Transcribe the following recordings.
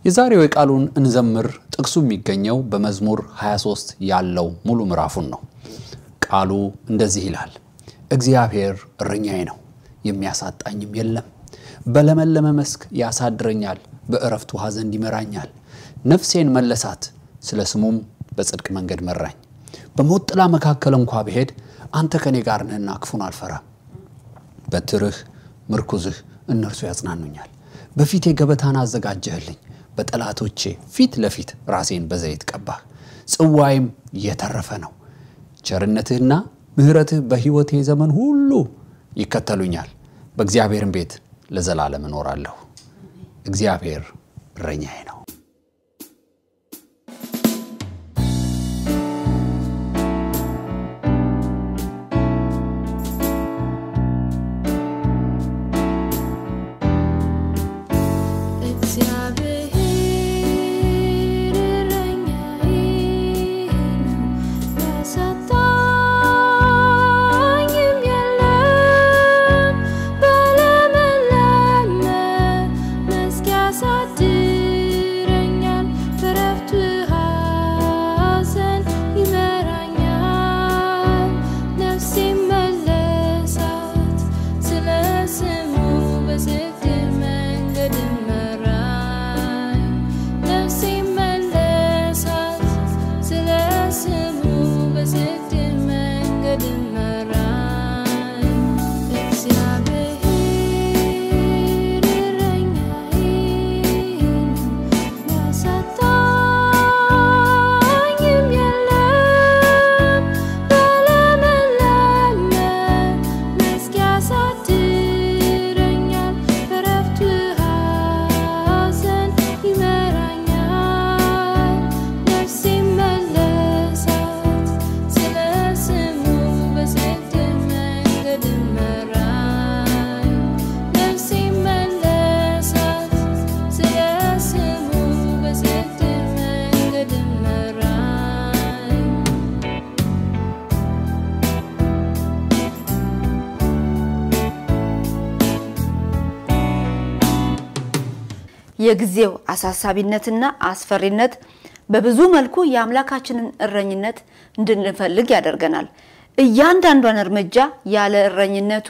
የዛሬው የቃሉን እንዘምር ጥቅሱ የሚገኘው በመዝሙር 23 ያለው ሙሉ ምዕራፉን ነው። ቃሉ እንደዚህ ይላል፣ እግዚአብሔር እረኛዬ ነው፣ የሚያሳጣኝም የለም። በለመለመ መስክ ያሳድረኛል፣ በእረፍት ውሃ ዘንድ ይመራኛል። ነፍሴን መለሳት፣ ስለ ስሙም በጽድቅ መንገድ መራኝ። በሞት ጥላ መካከል እንኳ ብሄድ አንተ ከኔ ጋር ነህና ክፉን አልፈራም። በትርህ ምርኩዝህ እነርሱ ያጽናኑኛል። በፊቴ ገበታን አዘጋጀህልኝ፣ በጠላቶቼ ፊት ለፊት ራሴን በዘይት ቀባህ። ጽዋይም የተረፈ ነው። ቸርነትህና ምሕረትህ በሕይወቴ ዘመን ሁሉ ይከተሉኛል። በእግዚአብሔርም ቤት ለዘላለም እኖራለሁ። እግዚአብሔር እረኛዬ ነው። የጊዜው አሳሳቢነትና አስፈሪነት በብዙ መልኩ የአምላካችንን እረኝነት እንድንፈልግ ያደርገናል። እያንዳንዷን እርምጃ ያለ እረኝነቱ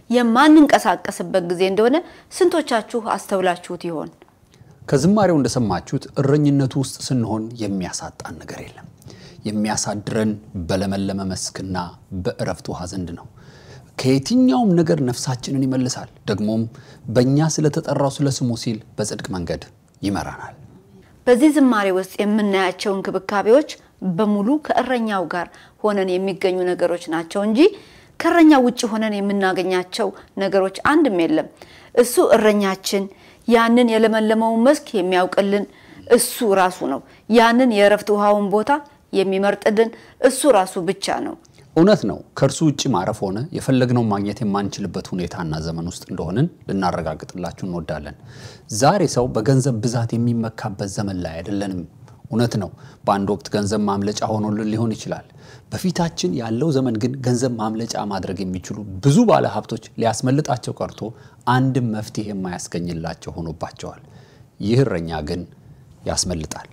የማንንቀሳቀስበት ጊዜ እንደሆነ ስንቶቻችሁ አስተውላችሁት ይሆን? ከዝማሬው እንደሰማችሁት እረኝነቱ ውስጥ ስንሆን የሚያሳጣን ነገር የለም። የሚያሳድረን በለመለመ መስክና በእረፍት ውሃ ዘንድ ነው። ከየትኛውም ነገር ነፍሳችንን ይመልሳል። ደግሞም በእኛ ስለተጠራው ስለ ስሙ ሲል በጽድቅ መንገድ ይመራናል። በዚህ ዝማሬ ውስጥ የምናያቸው እንክብካቤዎች በሙሉ ከእረኛው ጋር ሆነን የሚገኙ ነገሮች ናቸው እንጂ ከእረኛው ውጭ ሆነን የምናገኛቸው ነገሮች አንድም የለም። እሱ እረኛችን፣ ያንን የለመለመውን መስክ የሚያውቅልን እሱ ራሱ ነው። ያንን የእረፍት ውሃውን ቦታ የሚመርጥልን እሱ ራሱ ብቻ ነው። እውነት ነው። ከእርሱ ውጭ ማረፍ ሆነ የፈለግነውን ማግኘት የማንችልበት ሁኔታና ዘመን ውስጥ እንደሆንን ልናረጋግጥላችሁ እንወዳለን። ዛሬ ሰው በገንዘብ ብዛት የሚመካበት ዘመን ላይ አይደለንም። እውነት ነው። በአንድ ወቅት ገንዘብ ማምለጫ ሆኖልን ሊሆን ይችላል። በፊታችን ያለው ዘመን ግን ገንዘብ ማምለጫ ማድረግ የሚችሉ ብዙ ባለ ሀብቶች ሊያስመልጣቸው ቀርቶ አንድም መፍትሄ የማያስገኝላቸው ሆኖባቸዋል። ይህ እረኛ ግን ያስመልጣል፣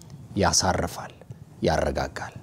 ያሳርፋል፣ ያረጋጋል።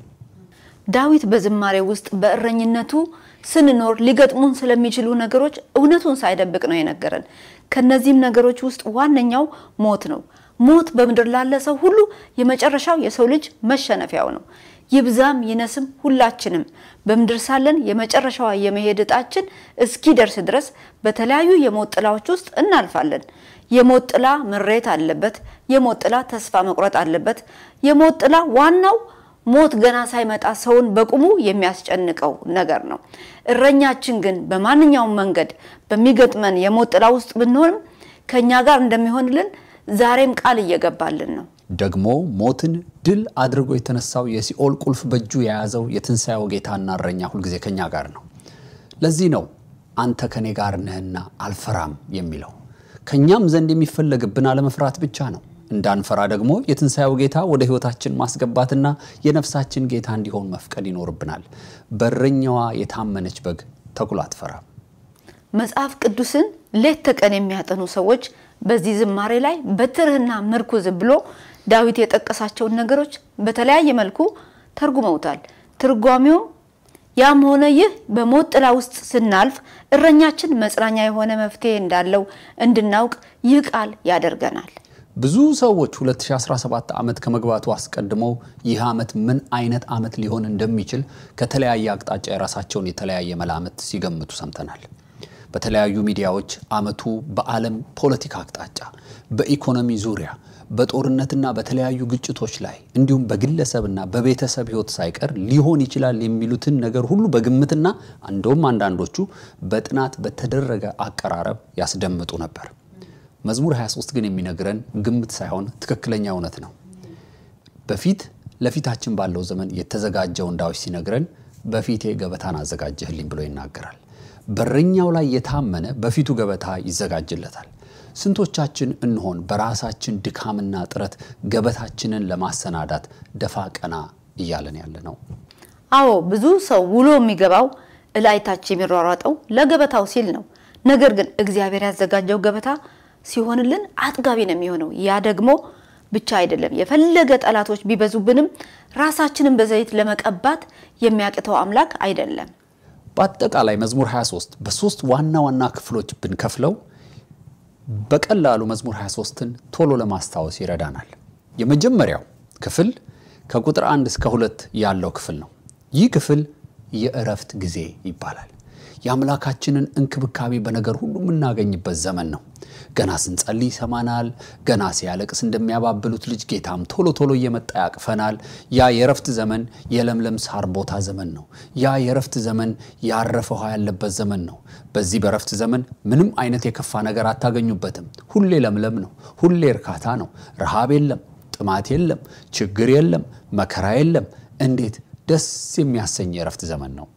ዳዊት በዝማሬ ውስጥ በእረኝነቱ ስንኖር ሊገጥሙን ስለሚችሉ ነገሮች እውነቱን ሳይደብቅ ነው የነገረን። ከነዚህም ነገሮች ውስጥ ዋነኛው ሞት ነው። ሞት በምድር ላለ ሰው ሁሉ የመጨረሻው የሰው ልጅ መሸነፊያው ነው። ይብዛም ይነስም ሁላችንም በምድር ሳለን የመጨረሻዋ የመሄድ እጣችን እስኪደርስ ድረስ በተለያዩ የሞት ጥላዎች ውስጥ እናልፋለን። የሞት ጥላ ምሬት አለበት። የሞት ጥላ ተስፋ መቁረጥ አለበት። የሞት ጥላ ዋናው ሞት ገና ሳይመጣ ሰውን በቁሙ የሚያስጨንቀው ነገር ነው። እረኛችን ግን በማንኛውም መንገድ በሚገጥመን የሞት ጥላ ውስጥ ብንሆንም ከኛ ጋር እንደሚሆንልን ዛሬም ቃል እየገባልን ነው። ደግሞ ሞትን ድል አድርጎ የተነሳው የሲኦል ቁልፍ በእጁ የያዘው የትንሣኤው ጌታና እረኛ ሁልጊዜ ከኛ ጋር ነው። ለዚህ ነው አንተ ከኔ ጋር ነህና አልፈራም የሚለው። ከእኛም ዘንድ የሚፈለግብን አለመፍራት ብቻ ነው። እንዳንፈራ ደግሞ የትንሣኤው ጌታ ወደ ሕይወታችን ማስገባትና የነፍሳችን ጌታ እንዲሆን መፍቀድ ይኖርብናል። በረኛዋ የታመነች በግ ተኩላ አትፈራም። መጽሐፍ ቅዱስን ሌት ተቀን የሚያጠኑ ሰዎች በዚህ ዝማሬ ላይ በትርህና ምርኩዝ ብሎ ዳዊት የጠቀሳቸውን ነገሮች በተለያየ መልኩ ተርጉመውታል። ትርጓሜውም ያም ሆነ ይህ በሞት ጥላ ውስጥ ስናልፍ እረኛችን መጽናኛ የሆነ መፍትሄ እንዳለው እንድናውቅ ይህ ቃል ያደርገናል። ብዙ ሰዎች 2017 ዓመት ከመግባቱ አስቀድመው ይህ ዓመት ምን አይነት ዓመት ሊሆን እንደሚችል ከተለያየ አቅጣጫ የራሳቸውን የተለያየ መላምት ሲገምቱ ሰምተናል። በተለያዩ ሚዲያዎች ዓመቱ በዓለም ፖለቲካ አቅጣጫ፣ በኢኮኖሚ ዙሪያ፣ በጦርነትና በተለያዩ ግጭቶች ላይ እንዲሁም በግለሰብና በቤተሰብ ሕይወት ሳይቀር ሊሆን ይችላል የሚሉትን ነገር ሁሉ በግምትና እንደውም አንዳንዶቹ በጥናት በተደረገ አቀራረብ ያስደምጡ ነበር። መዝሙር 23 ግን የሚነግረን ግምት ሳይሆን ትክክለኛ እውነት ነው። በፊት ለፊታችን ባለው ዘመን የተዘጋጀውን ዳዊት ሲነግረን በፊቴ ገበታን አዘጋጀህልኝ ብሎ ይናገራል። በረኛው ላይ የታመነ በፊቱ ገበታ ይዘጋጅለታል። ስንቶቻችን እንሆን በራሳችን ድካምና ጥረት ገበታችንን ለማሰናዳት ደፋ ቀና እያለን ያለ ነው? አዎ ብዙ ሰው ውሎ የሚገባው እላይታች የሚሯሯጠው ለገበታው ሲል ነው። ነገር ግን እግዚአብሔር ያዘጋጀው ገበታ ሲሆንልን አጥጋቢ ነው የሚሆነው። ያ ደግሞ ብቻ አይደለም፣ የፈለገ ጠላቶች ቢበዙብንም ራሳችንን በዘይት ለመቀባት የሚያቅተው አምላክ አይደለም። በአጠቃላይ መዝሙር 23 በሶስት ዋና ዋና ክፍሎች ብንከፍለው በቀላሉ መዝሙር 23ን ቶሎ ለማስታወስ ይረዳናል። የመጀመሪያው ክፍል ከቁጥር አንድ እስከ ሁለት ያለው ክፍል ነው። ይህ ክፍል የእረፍት ጊዜ ይባላል። የአምላካችንን እንክብካቤ በነገር ሁሉ የምናገኝበት ዘመን ነው። ገና ስንጸልይ ይሰማናል። ገና ሲያለቅስ እንደሚያባብሉት ልጅ ጌታም ቶሎ ቶሎ እየመጣ ያቅፈናል። ያ የእረፍት ዘመን የለምለም ሳር ቦታ ዘመን ነው። ያ የእረፍት ዘመን ያረፈ ውሃ ያለበት ዘመን ነው። በዚህ በእረፍት ዘመን ምንም አይነት የከፋ ነገር አታገኙበትም። ሁሌ ለምለም ነው። ሁሌ እርካታ ነው። ረሃብ የለም፣ ጥማት የለም፣ ችግር የለም፣ መከራ የለም። እንዴት ደስ የሚያሰኝ የእረፍት ዘመን ነው።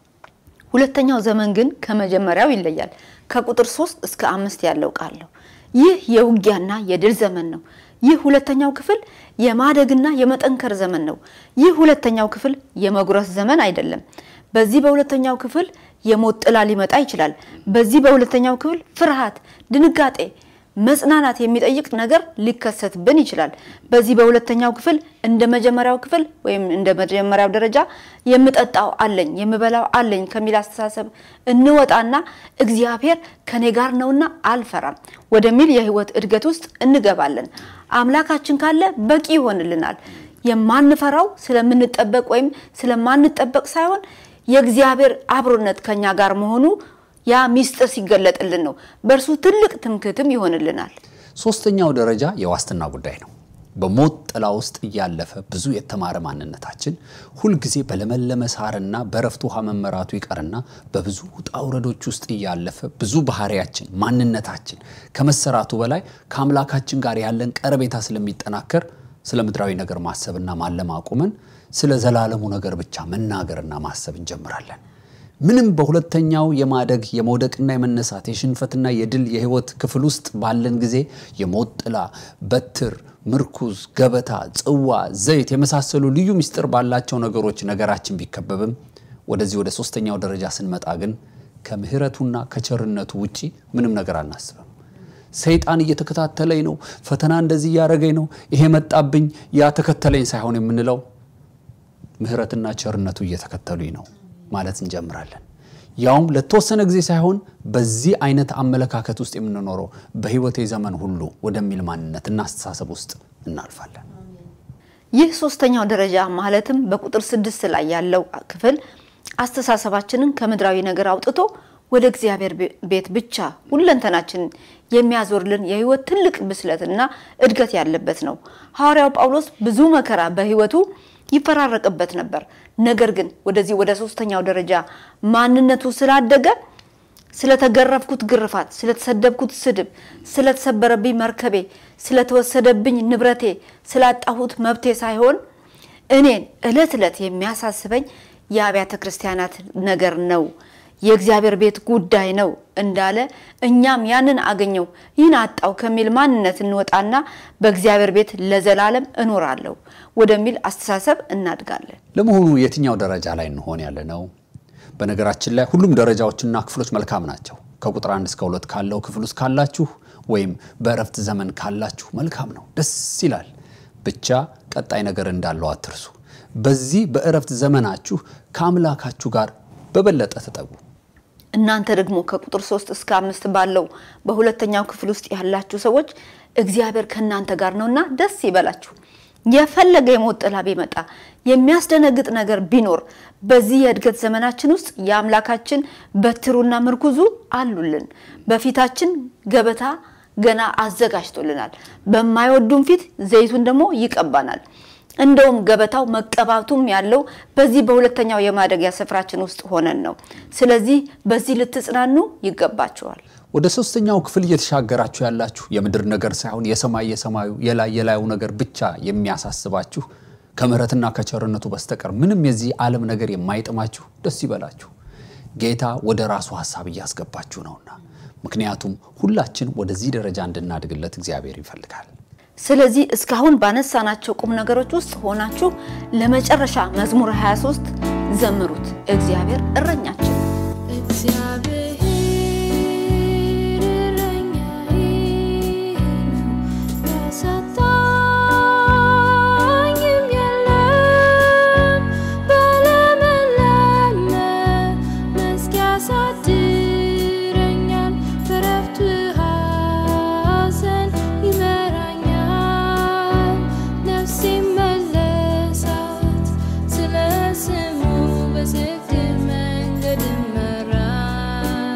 ሁለተኛው ዘመን ግን ከመጀመሪያው ይለያል። ከቁጥር ሶስት እስከ አምስት ያለው ቃል ነው። ይህ የውጊያና የድል ዘመን ነው። ይህ ሁለተኛው ክፍል የማደግና የመጠንከር ዘመን ነው። ይህ ሁለተኛው ክፍል የመጉረስ ዘመን አይደለም። በዚህ በሁለተኛው ክፍል የሞት ጥላ ሊመጣ ይችላል። በዚህ በሁለተኛው ክፍል ፍርሃት፣ ድንጋጤ፣ መጽናናት የሚጠይቅ ነገር ሊከሰትብን ይችላል። በዚህ በሁለተኛው ክፍል እንደ መጀመሪያው ክፍል ወይም እንደ መጀመሪያው ደረጃ የምጠጣው አለኝ የምበላው አለኝ ከሚል አስተሳሰብ እንወጣና እግዚአብሔር ከኔ ጋር ነውና አልፈራም ወደሚል የህይወት እድገት ውስጥ እንገባለን። አምላካችን ካለ በቂ ይሆንልናል። የማንፈራው ስለምንጠበቅ ወይም ስለማንጠበቅ ሳይሆን የእግዚአብሔር አብሮነት ከኛ ጋር መሆኑ ያ ሚስጥር ሲገለጥልን ነው። በእርሱ ትልቅ ትምክህትም ይሆንልናል። ሶስተኛው ደረጃ የዋስትና ጉዳይ ነው። በሞት ጥላ ውስጥ እያለፈ ብዙ የተማረ ማንነታችን ሁልጊዜ በለመለመ ሳርና በረፍት ውሃ መመራቱ ይቀርና በብዙ ውጣ ውረዶች ውስጥ እያለፈ ብዙ ባህሪያችን፣ ማንነታችን ከመሰራቱ በላይ ከአምላካችን ጋር ያለን ቀረቤታ ስለሚጠናከር ስለ ምድራዊ ነገር ማሰብና ማለም አቁመን ስለ ዘላለሙ ነገር ብቻ መናገርና ማሰብ እንጀምራለን። ምንም በሁለተኛው የማደግ የመውደቅና የመነሳት የሽንፈትና የድል የህይወት ክፍል ውስጥ ባለን ጊዜ የሞት ጥላ፣ በትር፣ ምርኩዝ፣ ገበታ፣ ጽዋ፣ ዘይት የመሳሰሉ ልዩ ምስጢር ባላቸው ነገሮች ነገራችን ቢከበብም ወደዚህ ወደ ሶስተኛው ደረጃ ስንመጣ ግን ከምሕረቱና ከቸርነቱ ውጪ ምንም ነገር አናስብም። ሰይጣን እየተከታተለኝ ነው፣ ፈተና እንደዚህ እያደረገኝ ነው፣ ይሄ መጣብኝ፣ ያ ተከተለኝ ሳይሆን የምንለው ምሕረትና ቸርነቱ እየተከተሉኝ ነው ማለት እንጀምራለን። ያውም ለተወሰነ ጊዜ ሳይሆን በዚህ አይነት አመለካከት ውስጥ የምንኖረው በህይወቴ ዘመን ሁሉ ወደሚል ማንነትና አስተሳሰብ ውስጥ እናልፋለን። ይህ ሶስተኛው ደረጃ ማለትም በቁጥር ስድስት ላይ ያለው ክፍል አስተሳሰባችንን ከምድራዊ ነገር አውጥቶ ወደ እግዚአብሔር ቤት ብቻ ሁለንተናችንን የሚያዞርልን የህይወት ትልቅ ብስለትና እድገት ያለበት ነው። ሐዋርያው ጳውሎስ ብዙ መከራ በህይወቱ ይፈራረቅበት ነበር። ነገር ግን ወደዚህ ወደ ሶስተኛው ደረጃ ማንነቱ ስላደገ ስለተገረፍኩት ግርፋት፣ ስለተሰደብኩት ስድብ፣ ስለተሰበረብኝ መርከቤ፣ ስለተወሰደብኝ ንብረቴ፣ ስላጣሁት መብቴ ሳይሆን እኔን እለት ዕለት የሚያሳስበኝ የአብያተ ክርስቲያናት ነገር ነው፣ የእግዚአብሔር ቤት ጉዳይ ነው እንዳለ እኛም ያንን አገኘው ይህን አጣው ከሚል ማንነት እንወጣና በእግዚአብሔር ቤት ለዘላለም እኖራለሁ ወደሚል አስተሳሰብ እናድጋለን። ለመሆኑ የትኛው ደረጃ ላይ እንሆን ያለ ነው? በነገራችን ላይ ሁሉም ደረጃዎችና ክፍሎች መልካም ናቸው። ከቁጥር አንድ እስከ ሁለት ካለው ክፍል ውስጥ ካላችሁ ወይም በእረፍት ዘመን ካላችሁ መልካም ነው፣ ደስ ይላል። ብቻ ቀጣይ ነገር እንዳለው አትርሱ። በዚህ በእረፍት ዘመናችሁ ከአምላካችሁ ጋር በበለጠ ተጠጉ። እናንተ ደግሞ ከቁጥር ሶስት እስከ አምስት ባለው በሁለተኛው ክፍል ውስጥ ያላችሁ ሰዎች እግዚአብሔር ከእናንተ ጋር ነውና ደስ ይበላችሁ። የፈለገ የሞት ጥላ ቢመጣ የሚያስደነግጥ ነገር ቢኖር በዚህ የእድገት ዘመናችን ውስጥ የአምላካችን በትሩና ምርኩዙ አሉልን። በፊታችን ገበታ ገና አዘጋጅቶልናል። በማይወዱን ፊት ዘይቱን ደግሞ ይቀባናል። እንደውም ገበታው መቀባቱም ያለው በዚህ በሁለተኛው የማደጊያ ስፍራችን ውስጥ ሆነን ነው። ስለዚህ በዚህ ልትጽናኑ ይገባችኋል። ወደ ሶስተኛው ክፍል እየተሻገራችሁ ያላችሁ የምድር ነገር ሳይሆን የሰማይ የሰማዩ የላይ የላዩ ነገር ብቻ የሚያሳስባችሁ ከምሕረትና ከቸርነቱ በስተቀር ምንም የዚህ ዓለም ነገር የማይጥማችሁ ደስ ይበላችሁ። ጌታ ወደ ራሱ ሀሳብ እያስገባችሁ ነውና፣ ምክንያቱም ሁላችን ወደዚህ ደረጃ እንድናድግለት እግዚአብሔር ይፈልጋል። ስለዚህ እስካሁን ባነሳናቸው ቁም ነገሮች ውስጥ ሆናችሁ ለመጨረሻ መዝሙር 23 ዘምሩት። እግዚአብሔር እረኛችን ነው። እግዚአብሔር እረኛዬ ነው፣ ያሳጣኝም የለም። በለመለመ መስክ ያሳድረኛል፣ በዕረፍት ውኃ ዘንድ ይመራኛል። ነፍሴን መለሳት፣ ስለ ስሙ በዝግብ መንገድ መራኝ።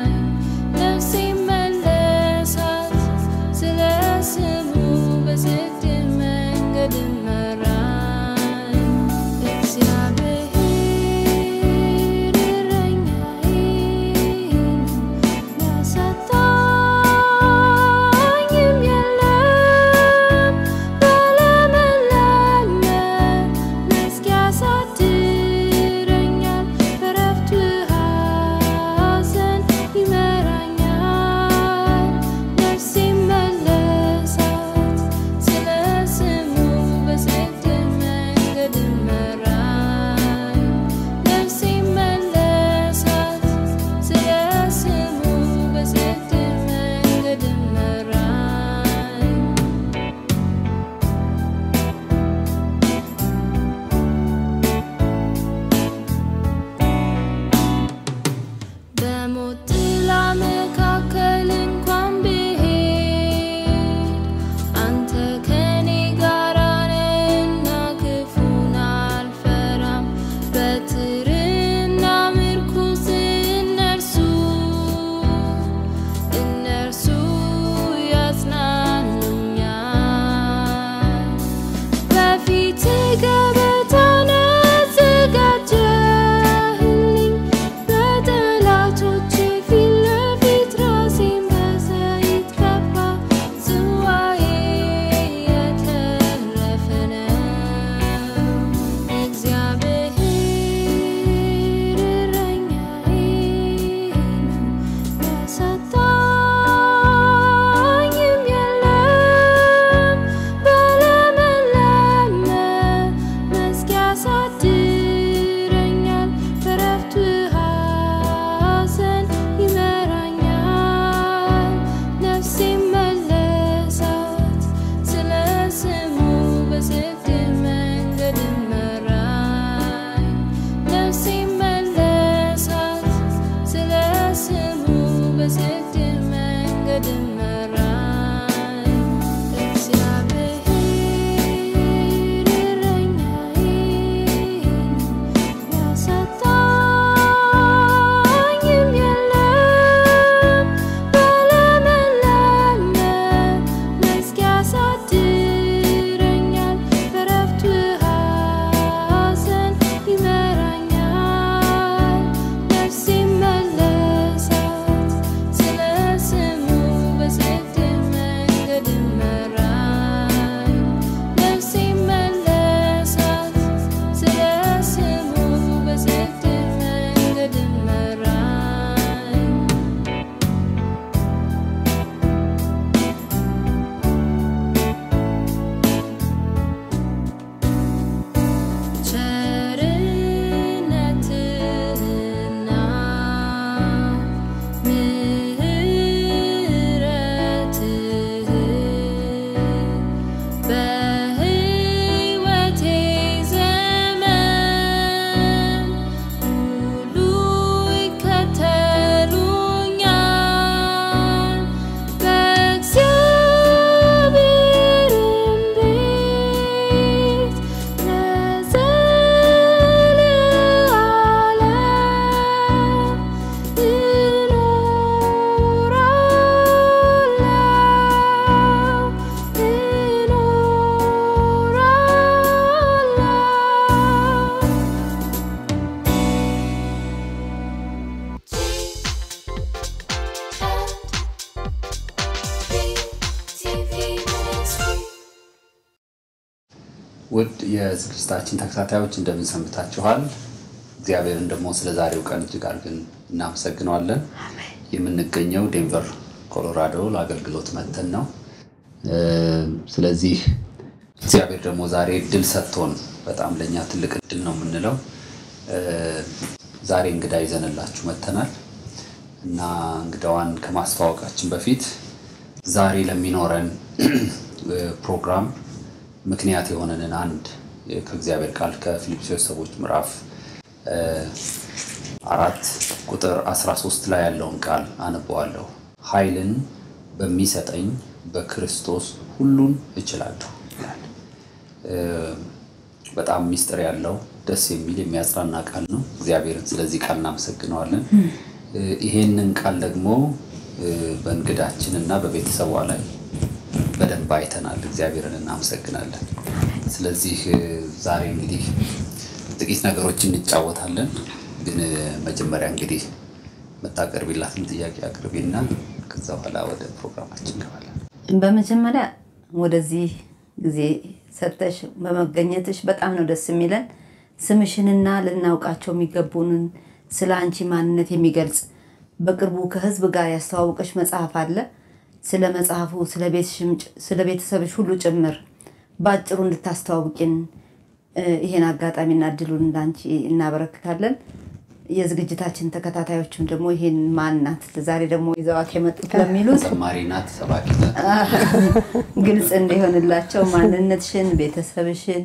ውድ የዝግጅታችን ተከታታዮች እንደምን ሰንብታችኋል? እግዚአብሔርን ደግሞ ስለ ዛሬው ቀን እጅግ አድርገን እናመሰግነዋለን። የምንገኘው ዴንቨር ኮሎራዶ ለአገልግሎት መተን ነው። እ፣ ስለዚህ እግዚአብሔር ደግሞ ዛሬ እድል ሰጥቶን በጣም ለእኛ ትልቅ እድል ነው የምንለው እ፣ ዛሬ እንግዳ ይዘንላችሁ መተናል እና እንግዳዋን ከማስተዋወቃችን በፊት ዛሬ ለሚኖረን እ፣ ፕሮግራም ምክንያት የሆነንን አንድ እ፣ ከእግዚአብሔር ቃል ከፊልጵስዩስ ሰዎች ምዕራፍ እ፣ አራት ቁጥር 13 ላይ ያለውን ቃል አነበዋለሁ። ኃይልን በሚሰጠኝ በክርስቶስ ሁሉን እችላለሁ ይላል። እ፣ በጣም ሚስጥር ያለው ደስ የሚል የሚያጽናና ቃል ነው። እግዚአብሔርን ስለዚህ ቃል እናመሰግነዋለን። እ፣ ይሄንን ቃል ደግሞ እ፣ በእንግዳችን እና በቤተሰቧ ላይ በደንብ አይተናል። እግዚአብሔርን እናመሰግናለን። ስለዚህ እ፣ ዛሬ እንግዲህ ጥቂት ነገሮች እንጫወታለን። ግን እ፣ መጀመሪያ እንግዲህ የምታቀርቢላትን ጥያቄ አቅርቢና ከዛ በኋላ ወደ ፕሮግራማችን እንገባለን። በመጀመሪያ ወደዚህ ጊዜ ሰጥተሽ በመገኘትሽ በጣም ነው ደስ የሚለን። ስምሽንና ልናውቃቸው የሚገቡንን ስለ አንቺ ማንነት የሚገልጽ በቅርቡ ከሕዝብ ጋር ያስተዋወቀሽ መጽሐፍ አለ። ስለ መጽሐፉ፣ ስለ ቤትሽም ጭ- ስለ ቤተሰብሽ ሁሉ ጭምር በአጭሩ እንድታስተዋውቂን እ፣ ይሄን አጋጣሚና እድሉን እንዳንቺ እናበረክታለን። የዝግጅታችን ተከታታዮችም ደግሞ ይሄን ማንናት ዛሬ ደግሞ ይዘዋት የመጡት ለሚሉት ዘማሪ ናት፣ ሰባኪ ናት። ግልጽ እንዲሆንላቸው ማንነትሽን፣ ቤተሰብሽን፣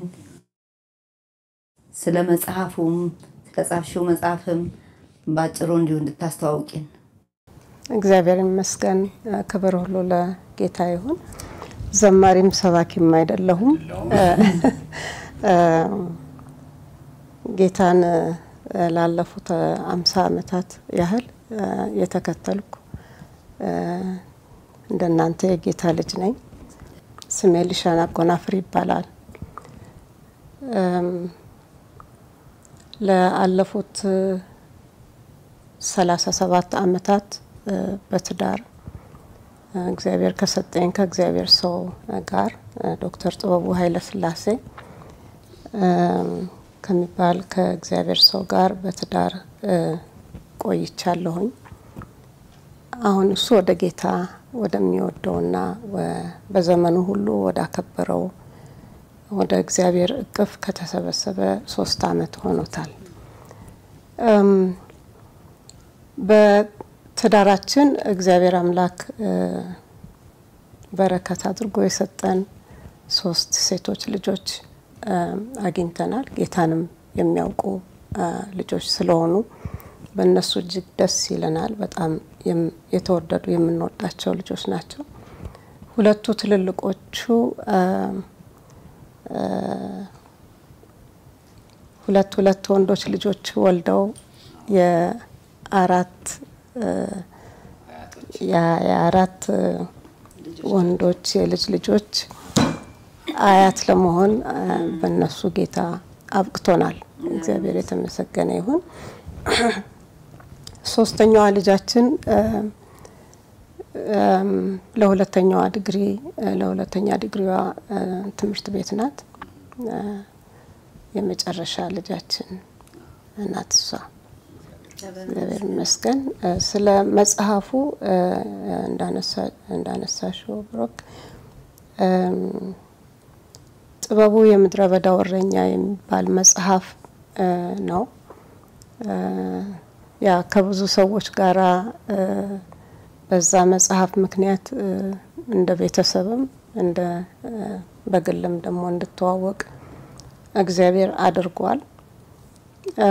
ስለ መጽሐፉም ስለ ጻፍሽው መጽሐፍም በአጭሩ እንዲሁ እንድታስተዋውቂን። እግዚአብሔር ይመስገን። ክብር ሁሉ ለጌታ ይሁን። ዘማሪም ሰባኪም አይደለሁም። እ፣ ጌታን እ፣ ላለፉት አምሳ ዓመታት ያህል እ፣ የተከተልኩ እ፣ እንደናንተ የጌታ ልጅ ነኝ። ስሜ ሊሻን አጎናፍር ይባላል። እም፣ ለአለፉት ሰላሳ ሰባት ዓመታት እ፣ በትዳር እ፣ እግዚአብሔር ከሰጠኝ ከእግዚአብሔር ሰው ጋር እ፣ ዶክተር ጥበቡ ኃይለ ሥላሴ እም፣ ከሚባል ከእግዚአብሔር ሰው ጋር በትዳር እ፣ ቆይቻለሁኝ። አሁን እሱ ወደ ጌታ ወደሚወደውና ወ- በዘመኑ ሁሉ ወዳከበረው ወደ እግዚአብሔር እቅፍ ከተሰበሰበ ሶስት ዓመት ሆኖታል። እም፣ በትዳራችን እግዚአብሔር አምላክ እ፣ በረከት አድርጎ የሰጠን ሶስት ሴቶች ልጆች እ፣ አግኝተናል። ጌታንም የሚያውቁ እ፣ ልጆች ስለሆኑ በእነሱ እጅግ ደስ ይለናል። በጣም የም- የተወደዱ የምንወዳቸው ልጆች ናቸው። ሁለቱ ትልልቆቹ እ፣ እ፣ ሁለት ሁለት ወንዶች ልጆች ወልደው የአራት እ፣ የ- የአራት እ፣ ወንዶች የልጅ ልጆች አያት ለመሆን እ፣ በእነሱ ጌታ አብቅቶናል። እግዚአብሔር የተመሰገነ ይሁን። ሶስተኛዋ ልጃችን እ፣ እም፣ ለሁለተኛዋ ዲግሪ እ፣ ለሁለተኛ ዲግሪዋ እ፣ ትምህርት ቤት ናት። እ፣ የመጨረሻ ልጃችን ናት እሷ። እግዚአብሔር ይመስገን። እ፣ ስለ መጽሐፉ እ፣ እንዳነሳ- እንዳነሳሽው ብሮክ እም፣ ጥበቡ የምድረ በዳው እረኛ የሚባል መጽሐፍ እ፣ ነው። እ፣ ያ ከብዙ ሰዎች ጋራ እ፣ በዛ መጽሐፍ ምክንያት እ፣ እንደ ቤተሰብም እንደ እ፣ በግልም ደግሞ እንድተዋወቅ እግዚአብሔር አድርጓል። እ፣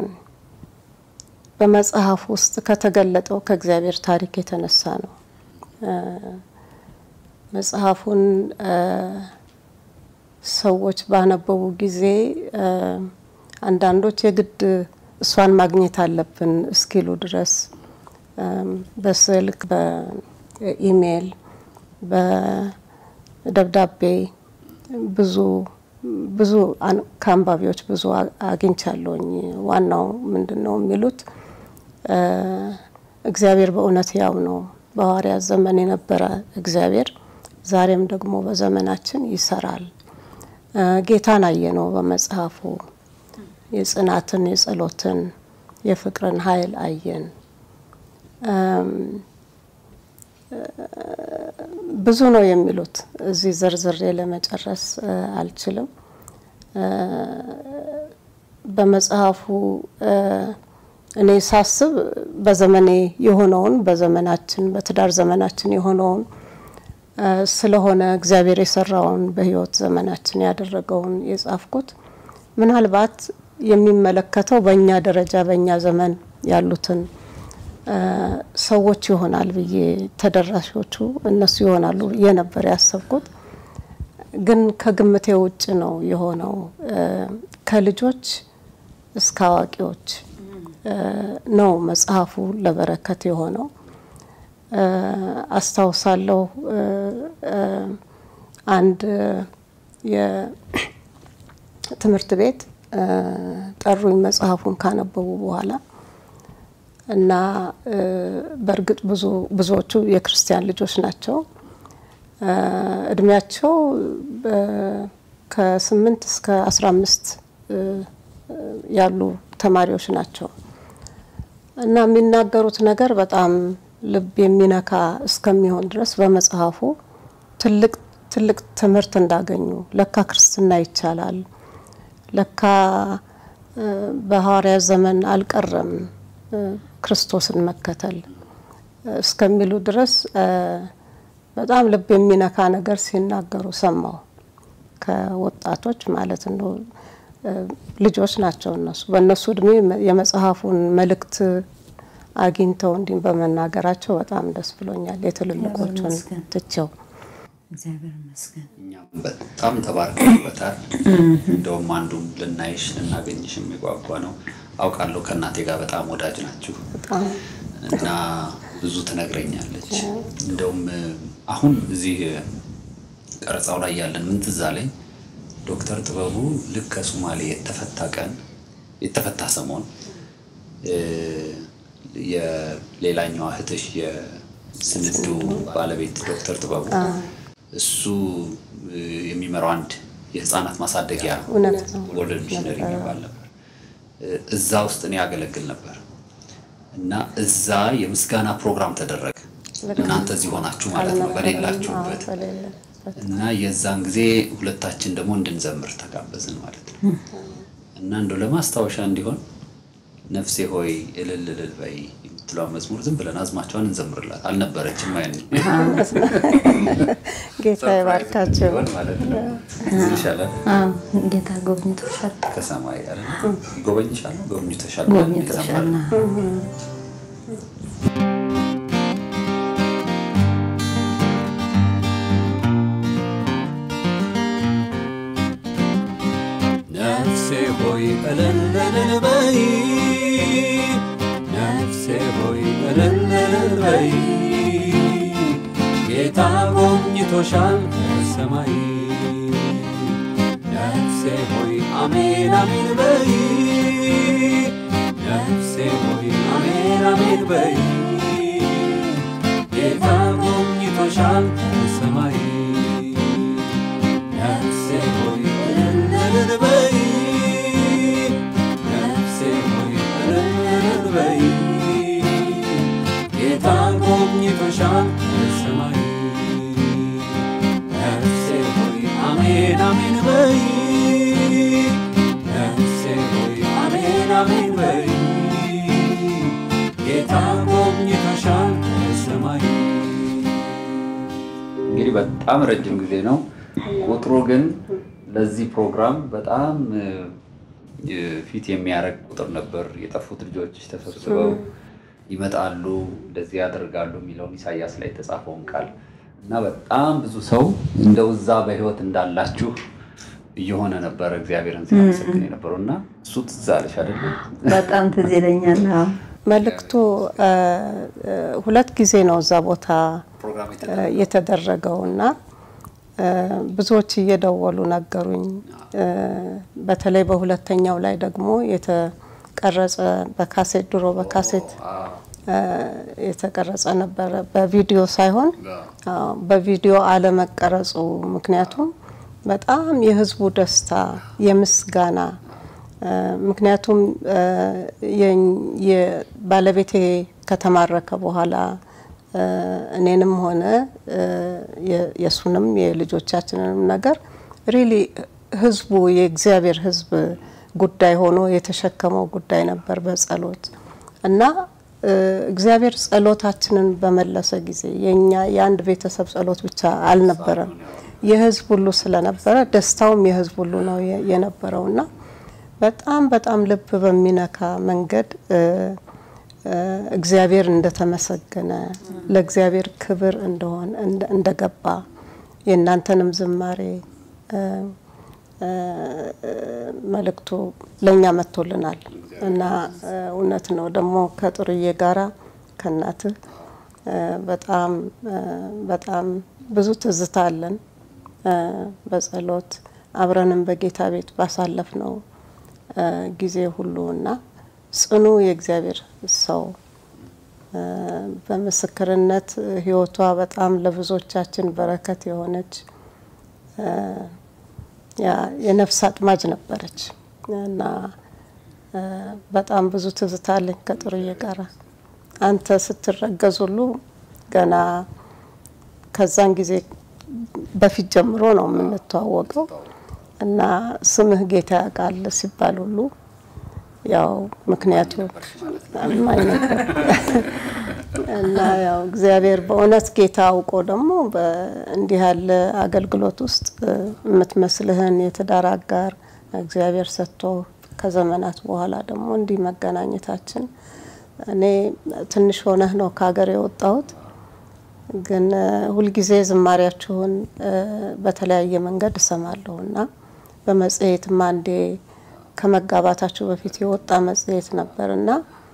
በመጽሐፍ ውስጥ ከተገለጠው ከእግዚአብሔር ታሪክ የተነሳ ነው። እ፣ መጽሐፉን እ፣ ሰዎች ባነበቡ ጊዜ እ፣ አንዳንዶች የግድ እሷን ማግኘት አለብን እስኪሉ ድረስ እም፣ በስልክ፣ በኢሜይል፣ በደብዳቤ ብዙ ብዙ አን- ከአንባቢዎች ብዙ አ- አግኝቻለሁኝ። ዋናው ምንድን ነው የሚሉት እ፣ እግዚአብሔር በእውነት ያው ነው። በሐዋርያት ዘመን የነበረ እግዚአብሔር ዛሬም ደግሞ በዘመናችን ይሰራል። እ፣ ጌታን አየ ነው በመጽሐፉ የጽናትን፣ የጸሎትን፣ የፍቅርን ኃይል አየን። እም፣ ብዙ ነው የሚሉት እዚህ ዝርዝሬ ለመጨረስ እ፣ አልችልም። እ፣ በመጽሐፉ እ፣ እኔ ሳስብ በዘመኔ የሆነውን በዘመናችን በትዳር ዘመናችን የሆነውን እ፣ ስለሆነ እግዚአብሔር የሰራውን በሕይወት ዘመናችን ያደረገውን የጻፍኩት ምናልባት የሚመለከተው በእኛ ደረጃ በእኛ ዘመን ያሉትን እ፣ ሰዎች ይሆናል ብዬ ተደራሾቹ እነሱ ይሆናሉ ብዬ ነበር ያሰብኩት። ግን ከግምቴ ውጭ ነው የሆነው። እ፣ ከልጆች እስከ አዋቂዎች እ፣ ነው መጽሐፉ ለበረከት የሆነው። እ፣ አስታውሳለሁ እ፣ እ፣ አንድ የትምህርት ቤት እ፣ ጠሩኝ መጽሐፉን ካነበቡ በኋላ እና እ፣ በእርግጥ ብዙ ብዙዎቹ የክርስቲያን ልጆች ናቸው። እ፣ እድሜያቸው በ- ከስምንት እስከ አስራ አምስት እ፣ ያሉ ተማሪዎች ናቸው እና የሚናገሩት ነገር በጣም ልብ የሚነካ እስከሚሆን ድረስ በመጽሐፉ ትልቅ ትልቅ ትምህርት እንዳገኙ ለካ ክርስትና ይቻላል፣ ለካ እ፣ በሐዋርያት ዘመን አልቀረም እ፣ ክርስቶስን መከተል እ፣ እስከሚሉ ድረስ እ፣ በጣም ልብ የሚነካ ነገር ሲናገሩ ሰማሁ። ከወጣቶች ማለት ነው። እ፣ ልጆች ናቸው እነሱ። በእነሱ እድሜ መ- የመጽሐፉን መልእክት አግኝተው እንዲህ በመናገራቸው በጣም ደስ ብሎኛል። የትልልቆቹን ይመስገን። ትቸው እግዚአብሔር ይመስገን። እኛም በጣም ተባርከንበታል። እንደውም አንዱም ልናይሽ ልናገኝሽ የሚጓጓ ነው። አውቃለሁ ከእናቴ ጋር በጣም ወዳጅ ናችሁ በጣም እና ብዙ ትነግረኛለች። እንደውም አሁን እዚህ ቀረጻው ላይ ያለን ምን ትዝ አለኝ ዶክተር ጥበቡ ልክ ከሶማሌ የተፈታ ቀን የተፈታ ሰሞን እ፣ የሌላኛዋ እህትሽ የስንዱ ባለቤት ዶክተር ጥበቡ እሱ እ፣ የሚመራው አንድ የህፃናት ማሳደጊያ እውነት ነው። ወርልድ ሚሽነሪ የሚባል ነበር። እ፣ እዛ ውስጥ እኔ ያገለግል ነበር እና እዛ የምስጋና ፕሮግራም ተደረገ። እናንተ እዚህ ሆናችሁ ማለት ነው በሌላችሁበት አዎ፣ በሌለበት እና የዛን ጊዜ ሁለታችን ደግሞ እንድንዘምር ተጋበዝን ማለት ነው። እና እንደው ለማስታወሻ እንዲሆን ነፍሴ ሆይ እልል እልል በይ የምትለው መዝሙር ዝም ብለን አዝማቸውን እንዘምርላት አልነበረችም ያን ጌታ ይባርካቸው። ሆን ማለት ነው። እዚህ ይሻላል አዎ፣ ጌታ ጎብኝቶሻል። ከሰማይ ያለ ይጎበኝሻል፣ ጎብኝተሻል፣ ጎብኝቶሻል። ነፍሴ ሆይ እልል እልል በይ ነፍሴ ሆይ እልል እልል በይ ጌታ ጎብኝቶሻል ከሰማይ ነፍሴ ሆይ አሜን አሜን በይ ነፍሴ ሆይ አሜን አሜን በይ ጌታ ጎብኝቶሻል ከሰማይ ነፍሴ ሆይ እልል እልል በይ ነፍሴ ሆይ እልል እልል በይ ጌታ ጎብኝቶሻል ከሰማይ ነፍሴ ሆይ አሜን አሜን በይ ነፍሴ ሆይ አሜን አሜን በይ ጌታ ጎብኝቶሻል ከሰማይ እንግዲህ በጣም ረጅም ጊዜ ነው። ቁጥሩ ግን ለዚህ ፕሮግራም በጣም እ፣ ፊት የሚያደርግ ቁጥር ነበር። የጠፉት ልጆች ተሰብስበው ይመጣሉ፣ እንደዚህ ያደርጋሉ የሚለውን ኢሳያስ ላይ የተጻፈውን ቃል እና በጣም ብዙ ሰው እንደው እዛ በህይወት እንዳላችሁ እየሆነ ነበረ እግዚአብሔርን ሲያመሰግን የነበረው እና እሱ ትዝ አለሽ አይደለ? በጣም ትዝ ይለኛል። አዎ። መልእክቱ እ፣ እ፣ ሁለት ጊዜ ነው እዛ ቦታ ፕሮግራም እ፣ የተደረገው እና እ፣ ብዙዎች እየደወሉ ነገሩኝ። እ፣ በተለይ በሁለተኛው ላይ ደግሞ የተቀረጸ በካሴት ድሮ በካሴት እ፣ የተቀረጸ ነበረ በቪዲዮ ሳይሆን አዎ፣ በቪዲዮ አለመቀረጹ ምክንያቱም በጣም የህዝቡ ደስታ የምስጋና እ፣ ምክንያቱም እ፣ የኝ- የ- ባለቤቴ ከተማረከ በኋላ እ፣ እኔንም ሆነ እ፣ የ- የእሱንም የልጆቻችንንም ነገር ሪሊ ህዝቡ የእግዚአብሔር ህዝብ ጉዳይ ሆኖ የተሸከመው ጉዳይ ነበር በጸሎት እና እ፣ እግዚአብሔር ጸሎታችንን በመለሰ ጊዜ የኛ የአንድ ቤተሰብ ጸሎት ብቻ አልነበረም፣ የህዝብ ሁሉ ስለነበረ ደስታውም የህዝብ ሁሉ ነው የ- የነበረውና በጣም በጣም ልብ በሚነካ መንገድ እ፣ እ፣ እግዚአብሔር እንደተመሰገነ ለእግዚአብሔር ክብር እንደሆነ እንደ- እንደገባ የእናንተንም ዝማሬ እ፣ እ፣ መልእክቱ ለእኛ መጥቶልናል እና እ፣ እውነት ነው ደግሞ ከጥሩዬ ጋራ ከእናትህ እ፣ በጣም እ፣ በጣም ብዙ ትዝታ አለን እ፣ በጸሎት አብረንም በጌታ ቤት ባሳለፍ ነው እ፣ ጊዜ ሁሉ እና ጽኑ የእግዚአብሔር ሰው እ፣ በምስክርነት ህይወቷ በጣም ለብዙዎቻችን በረከት የሆነች እ፣ ያ- የነፍስ አጥማጅ ነበረች እና እ፣ በጣም ብዙ ትዝታ አለኝ ከጥሩዬ ጋራ አንተ ስትረገዝ ሁሉ ገና ከዛን ጊዜ በፊት ጀምሮ ነው የምንተዋወቀው እና ስምህ ጌታ ያውቃል ሲባል ሁሉ ያው ምክንያቱ አማኝ ነበር እና ያው እግዚአብሔር በእውነት ጌታ አውቆ ደግሞ እንዲህ ያለ አገልግሎት ውስጥ እ፣ የምትመስልህን የትዳር አጋር እግዚአብሔር ሰጥቶ ከዘመናት በኋላ ደግሞ እንዲህ መገናኘታችን እኔ ትንሽ ሆነህ ነው ከሀገር የወጣሁት ግን እ፣ ሁልጊዜ ዝማሪያችሁን እ፣ በተለያየ መንገድ እሰማለሁ እና በመጽሔትም አንዴ ከመጋባታችሁ በፊት የወጣ መጽሔት ነበር እና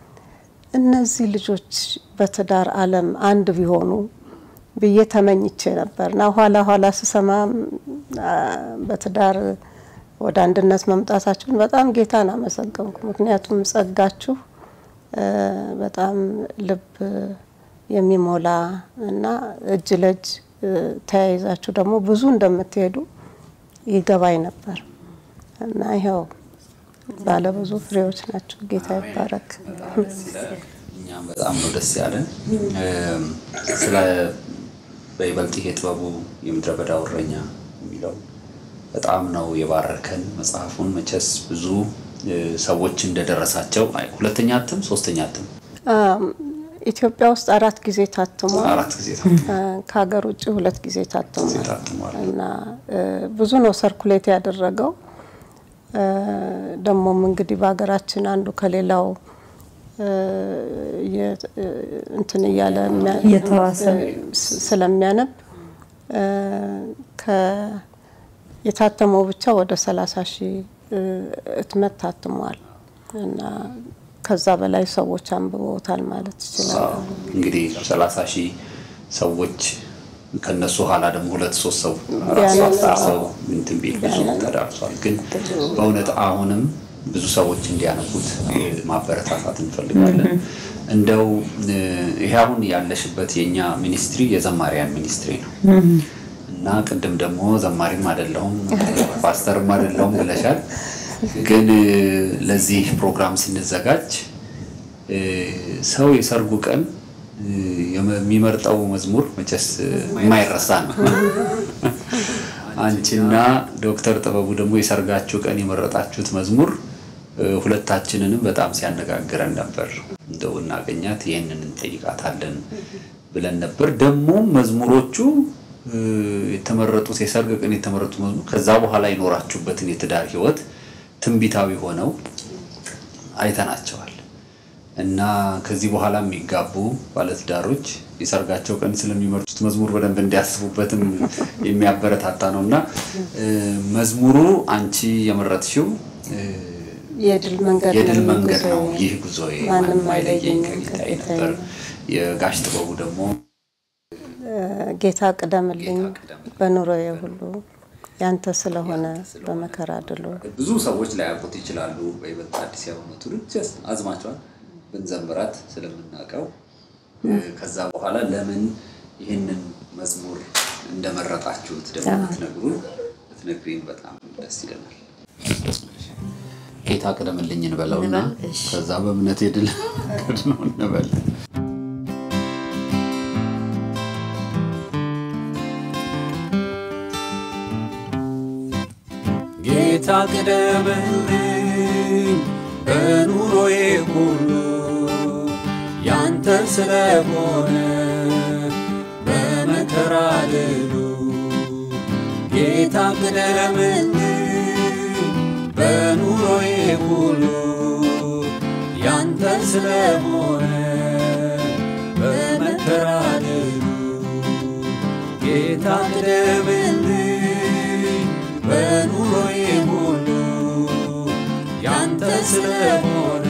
እነዚህ ልጆች በትዳር ዓለም አንድ ቢሆኑ ብዬ ተመኝቼ ነበር እና ኋላ ኋላ ስሰማ አ፣ በትዳር ወደ አንድነት መምጣታችሁን በጣም ጌታን አመሰገንኩ። ምክንያቱም ጸጋችሁ እ፣ በጣም ልብ የሚሞላ እና እጅ ለእጅ እ፣ ተያይዛችሁ ደግሞ ብዙ እንደምትሄዱ ይገባኝ ነበር እና ይኸው ባለብዙ ፍሬዎች ናቸው። ጌታ ይባረክ። እኛም በጣም ነው ደስ ያለን። እም፣ ስለ በይበልጥ ይሄ ጥበቡ የምድረ በዳው እረኛ የሚለው በጣም ነው የባረከን። መጽሐፉን መቼስ ብዙ እ፣ ሰዎች እንደደረሳቸው አይ፣ ሁለተኛ እትም ሶስተኛ እትም አም፣ ኢትዮጵያ ውስጥ አራት ጊዜ ታትሟል። አራት ጊዜ ታትሟል። እ፣ ከሀገር ውጭ ሁለት ጊዜ ታትሟል ታትሟል። እና እ፣ ብዙ ነው ሰርኩሌት ያደረገው። እ፣ ደግሞም እንግዲህ በሀገራችን አንዱ ከሌላው እ፣ የ- እ፣ እንትን እያለ የሚያ- እየተዋሰ እ፣ ስ- ስለሚያነብ እ፣ ከ- የታተመው ብቻ ወደ 30 ሺህ እ፣ እትመት ታትሟል እና ከዛ በላይ ሰዎች አንብበውታል ማለት ይችላል። እንግዲህ ሰላሳ ሺህ ሰዎች ከነሱ ኋላ ደግሞ ሁለት ሶስት ሰው አራት ሰው ቢያነብ አስር ሰው እንትን ቢል ብዙ ተዳርሷል። ግን በእውነት አሁንም ብዙ ሰዎች እንዲያነቡት እ፣ ማበረታታት እንፈልጋለን። እንደው እ፣ ይሄ አሁን ያለሽበት የእኛ ሚኒስትሪ የዘማሪያን ሚኒስትሪ ነው እና ቅድም ደግሞ ዘማሪም አይደለሁም ፓስተርም አይደለሁም ብለሻል። ግን እ፣ ለዚህ ፕሮግራም ስንዘጋጅ እ፣ ሰው የሰርጉ ቀን እ፣ የመ- የሚመርጠው መዝሙር መቼስ እ፣ የማይረሳ ነው። አንቺና ዶክተር ጥበቡ ደግሞ የሰርጋችሁ ቀን የመረጣችሁት መዝሙር እ፣ ሁለታችንንም በጣም ሲያነጋግረን ነበር። እንደው እናገኛት ይህንን እንጠይቃታለን ብለን ነበር። ደግሞ መዝሙሮቹ እ፣ የተመረጡት የሰርግ ቀን የተመረጡት መዝሙር ከዛ በኋላ የኖራችሁበትን የትዳር ህይወት ትንቢታዊ ሆነው አይተናቸዋል እና ከዚህ በኋላ የሚጋቡ ባለትዳሮች የሰርጋቸው ቀን ስለሚመርጡት መዝሙር በደንብ እንዲያስቡበትም የሚያበረታታ ነው እና እ፣ መዝሙሩ አንቺ የመረጥሽው እ፣ የድል መንገድ የድል ነው መንገድ ነው ጉዞዬ። ይህ ጉዞዬ ማንም ማንም አይለየኝ አይለየኝም ከጌታዬ ከጌታዬ ነበር። የጋሽ ጥበቡ ደግሞ ጌታ ቅደምልኝ በኑሮዬ ሁሉ ያንተ ስለሆነ በመከራ ድሎ ብዙ ሰዎች ላያውቁት ይችላሉ። በይበልጥ አዲስ ያሆኑ ትውልድ ጀስት አዝማቿን ብንዘምራት ስለምናውቀው እ፣ ከዛ በኋላ ለምን ይህንን መዝሙር እንደመረጣችሁት ደግሞ ብትነግሩን ብትነግሪን በጣም ደስ ይለናል። ጌታ ቅደምልኝ እንበለውና እንበል፣ እሺ። ከዛ በእምነት የድል መንገድ ነው እንበል። ጌታ ቅደምልኝ በኑሮዬ ሁሉ ያንተ ስለሆነ በመከራ ድሉ ጌታ ቅደምልኝ በኑሮዬ ሁሉ ያንተ ስለሆነ በመከራ ድሉ ጌታ ቅደምልኝ በኑሮዬ ሁሉ ያንተ ስለሆነ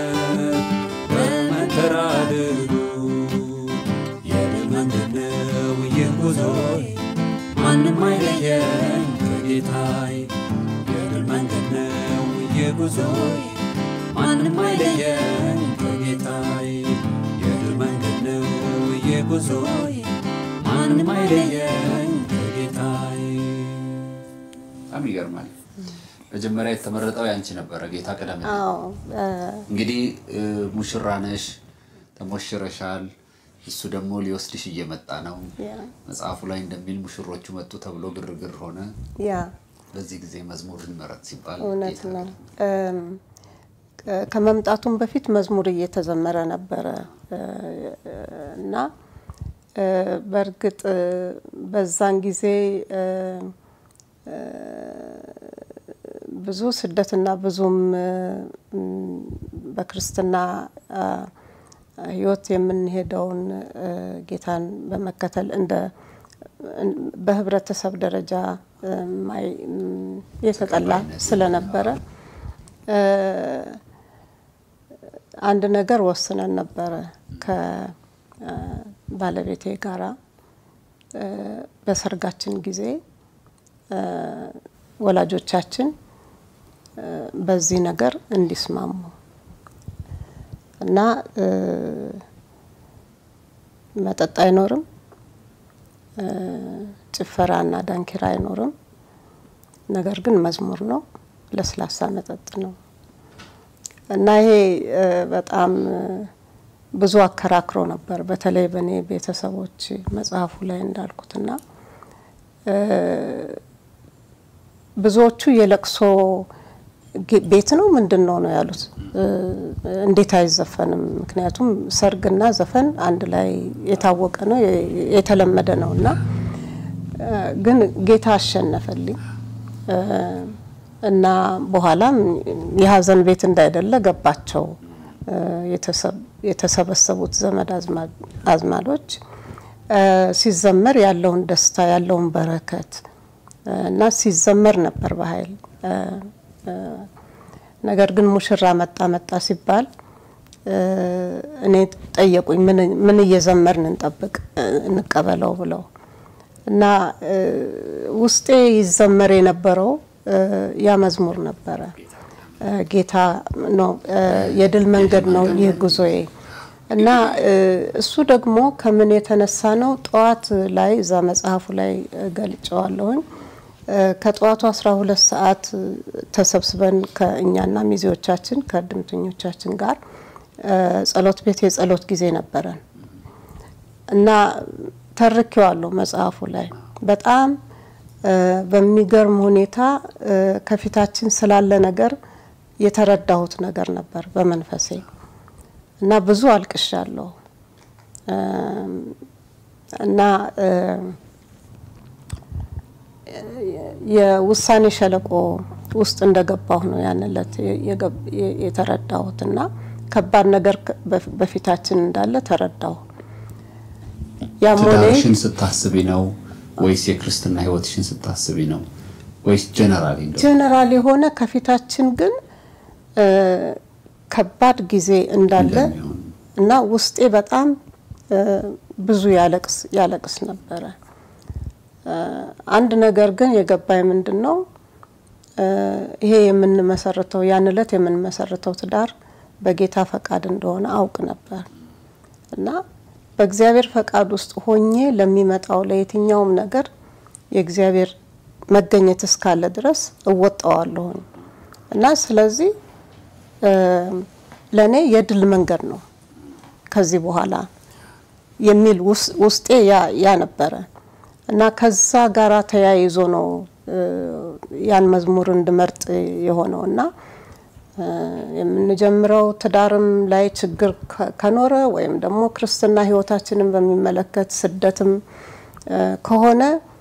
በመከራ ድሉ የድል መንገድ ነው ይህ ጉዞዬ ማንም አይለየኝ ከጌታዬ የድል መንገድ ነው ይህ ጉዞዬ ማንም አይለየኝ ከጌታዬ የድል መንገድ ነው ይህ ጉዞዬ ማንም አይለየኝ ከጌታዬ በጣም ይገርማል። መጀመሪያ የተመረጠው ያንቺ ነበረ ጌታ ቅደም አዎ እ፣ እንግዲህ እ፣ ሙሽራ ነሽ፣ ተሞሽረሻል። እሱ ደግሞ ሊወስድሽ እየመጣ ነው። ያ መጽሐፉ ላይ እንደሚል ሙሽሮቹ መጡ ተብሎ ግርግር ሆነ። ያ በዚህ ጊዜ መዝሙር ይመረጥ ሲባል እውነት ጌታ ነው። እም፣ ከ- ከመምጣቱም በፊት መዝሙር እየተዘመረ ነበረ እ፣ እና እ፣ በእርግጥ እ፣ በዛን ጊዜ እ፣ እ፣ ብዙ ስደትና ብዙም እ፣ ም፣ በክርስትና አ፣ ሕይወት የምንሄደውን እ፣ ጌታን በመከተል እንደ እን- በህብረተሰብ ደረጃ እ፣ ማይ- ም፣ የተጠላ ስለነበረ እ፣ አንድ ነገር ወስነን ነበረ ከባለቤቴ ጋራ እ፣ በሰርጋችን ጊዜ እ፣ ወላጆቻችን እ፣ በዚህ ነገር እንዲስማሙ እና እ፣ መጠጥ አይኖርም፣ እ፣ ጭፈራ እና ዳንኪራ አይኖርም። ነገር ግን መዝሙር ነው፣ ለስላሳ መጠጥ ነው እና ይሄ እ፣ በጣም እ፣ ብዙ አከራክሮ ነበር። በተለይ በእኔ ቤተሰቦች መጽሐፉ ላይ እንዳልኩትና እ፣ ብዙዎቹ የለቅሶ ጌ- ቤት ነው ምንድን ነው ነው ያሉት። እ፣ እንዴት አይዘፈንም? ምክንያቱም ሰርግና ዘፈን አንድ ላይ የታወቀ ነው የ- የተለመደ ነው እና እ፣ ግን ጌታ አሸነፈልኝ እ፣ እና በኋላም የሀዘን ቤት እንዳይደለ ገባቸው። እ፣ የተሰብ- የተሰበሰቡት ዘመድ አዝማ- አዝማዶች እ፣ ሲዘመር ያለውን ደስታ ያለውን በረከት እ፣ እና ሲዘመር ነበር በኃይል እ፣ እ፣ ነገር ግን ሙሽራ መጣ መጣ ሲባል እ፣ እኔ ጠየቁኝ፣ ምን- ምን እየዘመርን እንጠብቅ እ፣ እንቀበለው ብለው እና እ፣ ውስጤ ይዘመር የነበረው እ፣ ያ መዝሙር ነበረ። እ፣ ጌታ ነው እ፣ የድል መንገድ ነው ይህ ጉዞዬ እና እ፣ እሱ ደግሞ ከምን የተነሳ ነው? ጠዋት ላይ እዛ መጽሐፉ ላይ እ፣ ገልጨዋለሁኝ። እ፣ ከጠዋቱ 12 ሰዓት እ፣ ተሰብስበን ከእኛና ሚዜዎቻችን ከእድምተኞቻችን ጋር እ፣ ጸሎት ቤት የጸሎት ጊዜ ነበረን እና ተርኬዋለሁ መጽሐፉ ላይ በጣም እ፣ በሚገርም ሁኔታ እ፣ ከፊታችን ስላለ ነገር የተረዳሁት ነገር ነበር በመንፈሴ እና ብዙ አልቅሻለሁ እም፣ እና እ፣ የውሳኔ ሸለቆ ውስጥ እንደገባሁ ነው ያን ዕለት የገብ- የተረዳሁት እና ከባድ ነገር ከ- በፊ- በፊታችን እንዳለ ተረዳሁ። ያም ሆነ ይህ ትዳርሽን ስታስቢ ነው ወይስ የክርስትና ህይወትሽን ስታስቢ ነው ወይስ ጀነራሊ እንደው ጀነራል የሆነ ከፊታችን ግን እ፣ ከባድ ጊዜ እንዳለ እንደሚሆን እና ውስጤ በጣም እ፣ ብዙ ያለቅስ ያለቅስ ነበረ። እ፣ አንድ ነገር ግን የገባኝ ምንድን ነው እ፣ ይሄ የምንመሰርተው ያን ዕለት የምንመሰርተው ትዳር በጌታ ፈቃድ እንደሆነ አውቅ ነበር እና በእግዚአብሔር ፈቃድ ውስጥ ሆኜ ለሚመጣው ለየትኛውም ነገር የእግዚአብሔር መገኘት እስካለ ድረስ እወጣዋለሁኝ እና ስለዚህ ለእኔ የድል መንገድ ነው ከዚህ በኋላ የሚል ውስጤ ያ ነበረ እና ከዛ ጋራ ተያይዞ ነው ያን መዝሙር እንድመርጥ የሆነው እና የምንጀምረው ትዳርም ላይ ችግር ከኖረ ወይም ደግሞ ክርስትና ሕይወታችንን በሚመለከት ስደትም ከሆነ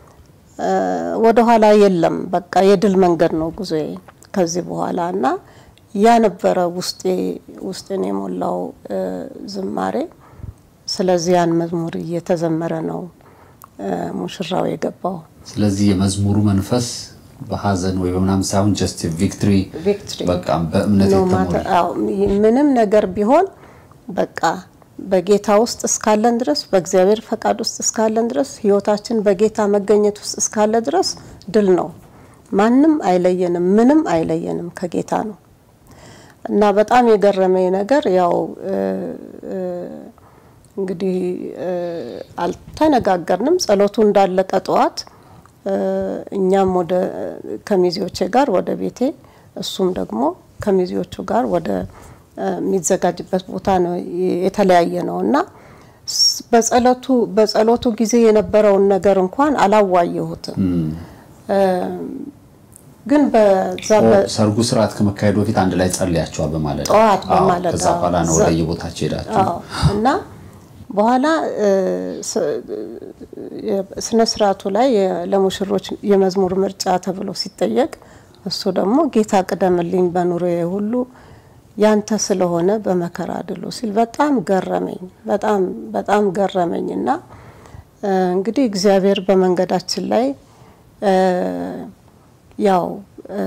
ወደኋላ የለም። በቃ የድል መንገድ ነው ጉዞዬ ከዚህ በኋላ እና ያ ነበረ ውስጤ ውስጤን የሞላው ዝማሬ። ስለዚህ ያን መዝሙር እየተዘመረ ነው ሙሽራው የገባው። ስለዚህ የመዝሙሩ መንፈስ በሀዘን ወይ በምናምን ሳይሆን ጀስት ቪክትሪ ቪክትሪ በቃ በእምነት ነው የተሞላ ማተ- አዎ፣ ምንም ነገር ቢሆን በቃ በጌታ ውስጥ እስካለን ድረስ በእግዚአብሔር ፈቃድ ውስጥ እስካለን ድረስ ህይወታችን በጌታ መገኘት ውስጥ እስካለ ድረስ ድል ነው። ማንም አይለየንም፣ ምንም አይለየንም ከጌታ ነው እና በጣም የገረመኝ ነገር ያው እ እ እንግዲህ እ አልተነጋገርንም። ጸሎቱ እንዳለቀ ጠዋት እ እኛም ወደ ከሚዜዎቼ ጋር ወደ ቤቴ እሱም ደግሞ ከሚዜዎቹ ጋር ወደ እ የሚዘጋጅበት ቦታ ነው የተለያየ ነው እና ስ- በጸሎቱ በጸሎቱ ጊዜ የነበረውን ነገር እንኳን አላዋየሁትም። እ ግን በዛ በ- ሰርጉ ስርዓት ከመካሄዱ በፊት አንድ ላይ ጸልያቸዋል በማለት ጠዋት በማለዳ ከዛ በኋላ ነው ዘ- ወደ የቦታቸው ሄዳችሁ አዎ እና በኋላ እ ስ- የ- ስነ ስርዓቱ ላይ የ- ለሙሽሮች የመዝሙር ምርጫ ተብሎ ሲጠየቅ እሱ ደግሞ ጌታ ቅደምልኝ በኑሮዬ ሁሉ ያንተ ስለሆነ በመከራ ድሉ ሲል በጣም ገረመኝ። በጣም በጣም ገረመኝ እና እ እንግዲህ እግዚአብሔር በመንገዳችን ላይ እ ያው እ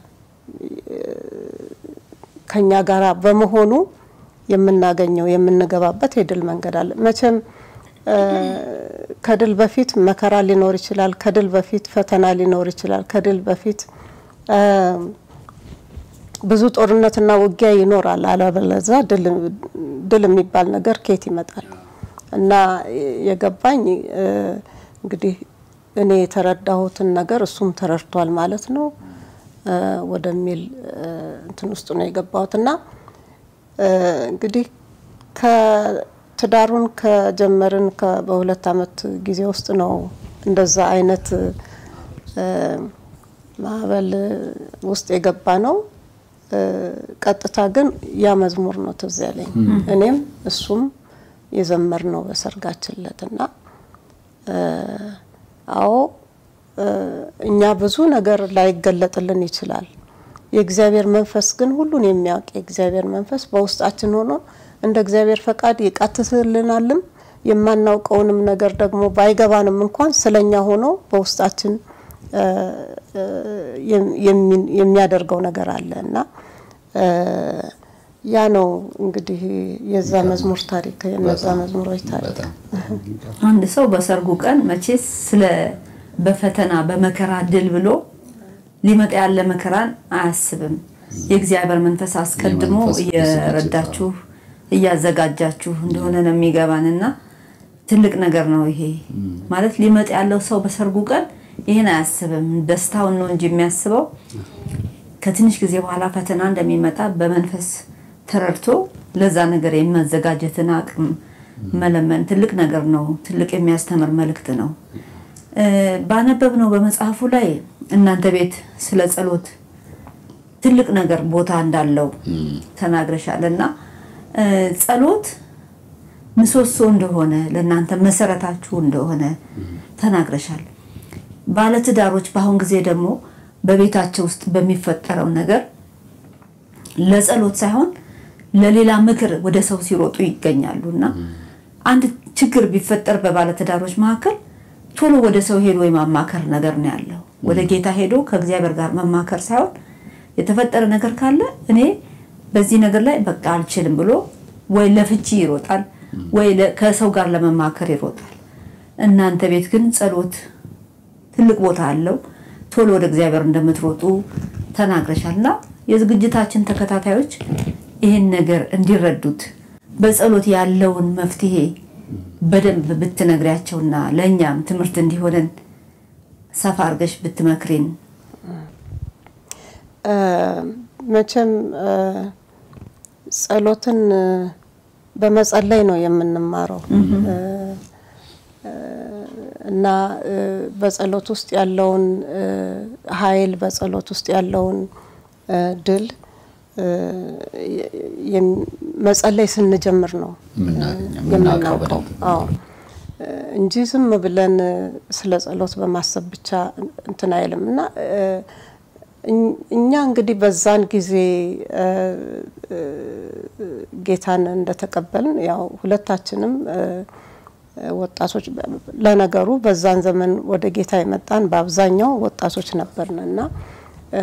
ከኛ ጋር በመሆኑ የምናገኘው የምንገባበት የድል መንገድ አለ። መቼም እ ከድል በፊት መከራ ሊኖር ይችላል። ከድል በፊት ፈተና ሊኖር ይችላል። ከድል በፊት እ ብዙ ጦርነትና ውጊያ ይኖራል። አለበለዛ ድል ድል የሚባል ነገር ከየት ይመጣል? እና የገባኝ እ እንግዲህ እኔ የተረዳሁትን ነገር እሱም ተረድቷል ማለት ነው እ ወደሚል እ እንትን ውስጥ ነው የገባሁት እና እ እንግዲህ ከትዳሩን ከጀመርን ከ- በሁለት አመት ጊዜ ውስጥ ነው እንደዛ አይነት እ ማዕበል ውስጥ የገባ ነው። እ ቀጥታ ግን ያ መዝሙር ነው ትዝ ያለኝ። እኔም እሱም የዘመር ነው በሰርጋችን ዕለት እና እ አዎ እ እኛ ብዙ ነገር ላይገለጥልን ይችላል። የእግዚአብሔር መንፈስ ግን ሁሉን የሚያውቅ የእግዚአብሔር መንፈስ በውስጣችን ሆኖ እንደ እግዚአብሔር ፈቃድ ይቃትትልናልም የማናውቀውንም ነገር ደግሞ ባይገባንም እንኳን ስለኛ ሆኖ በውስጣችን እ እ የሚ- የሚያደርገው ነገር አለ እና እ ያ ነው እንግዲህ የዛ መዝሙር ታሪክ የነዛ መዝሙሮች ታሪክ በጣም አንድ ሰው በሰርጉ ቀን መቼስ ስለ በፈተና በመከራ ድል ብሎ ሊመጣ ያለ መከራን አያስብም። የእግዚአብሔር መንፈስ አስቀድሞ የመንፈስ ቅዱስ እየረዳችሁ እያዘጋጃችሁ እንደሆነ ነው የሚገባን እና ትልቅ ነገር ነው ይሄ ማለት ሊመጣ ያለው ሰው በሰርጉ ቀን ይህን አያስብም። ደስታውን ነው እንጂ የሚያስበው ከትንሽ ጊዜ በኋላ ፈተና እንደሚመጣ በመንፈስ ተረድቶ ለዛ ነገር የመዘጋጀትን አቅም መለመን ትልቅ ነገር ነው። ትልቅ የሚያስተምር መልእክት ነው። እ ባነበብነው በመጽሐፉ ላይ እናንተ ቤት ስለ ጸሎት ትልቅ ነገር ቦታ እንዳለው ተናግረሻል እና እ ጸሎት ምሰሶ እንደሆነ ለእናንተ መሰረታችሁ እንደሆነ ተናግረሻል። ባለትዳሮች በአሁን ጊዜ ደግሞ በቤታቸው ውስጥ በሚፈጠረው ነገር ለጸሎት ሳይሆን ለሌላ ምክር ወደ ሰው ሲሮጡ ይገኛሉ እና አንድ ችግር ቢፈጠር በባለትዳሮች መካከል ቶሎ ወደ ሰው ሄዶ የማማከር ነገር ነው ያለው። ወደ ጌታ ሄዶ ከእግዚአብሔር ጋር መማከር ሳይሆን የተፈጠረ ነገር ካለ እኔ በዚህ ነገር ላይ በቃ አልችልም ብሎ ወይ ለፍቺ ይሮጣል ወይ ለ- ከሰው ጋር ለመማከር ይሮጣል። እናንተ ቤት ግን ጸሎት ትልቅ ቦታ አለው። ቶሎ ወደ እግዚአብሔር እንደምትሮጡ ተናግረሻል እና የዝግጅታችን ተከታታዮች ይህን ነገር እንዲረዱት በጸሎት ያለውን መፍትሄ በደንብ ብትነግሪያቸውና ለእኛም ትምህርት እንዲሆነን ሰፋ አድርገሽ ብትመክሪን። መቼም እ፣ ጸሎትን እ፣ በመጸለይ ነው የምንማረው እ፣ እ፣ እና እ፣ በጸሎት ውስጥ ያለውን እ፣ ኃይል በጸሎት ውስጥ ያለውን እ፣ ድል እ፣ የም- መጸለይ ስንጀምር ነው የምናገኘው የምናውቀው የምናውቀው። በደንብ አዎ እ፣ እንጂ ዝም ብለን እ፣ ስለ ጸሎት በማሰብ ብቻ እንትን አይልም እና እ፣ እኝ- እኛ እንግዲህ በዛን ጊዜ እ፣ እ፣ ጌታን እንደተቀበልን ያው ሁለታችንም እ፣ ወጣቶች ለነገሩ በዛን ዘመን ወደ ጌታ የመጣን በአብዛኛው ወጣቶች ነበርን እና እ፣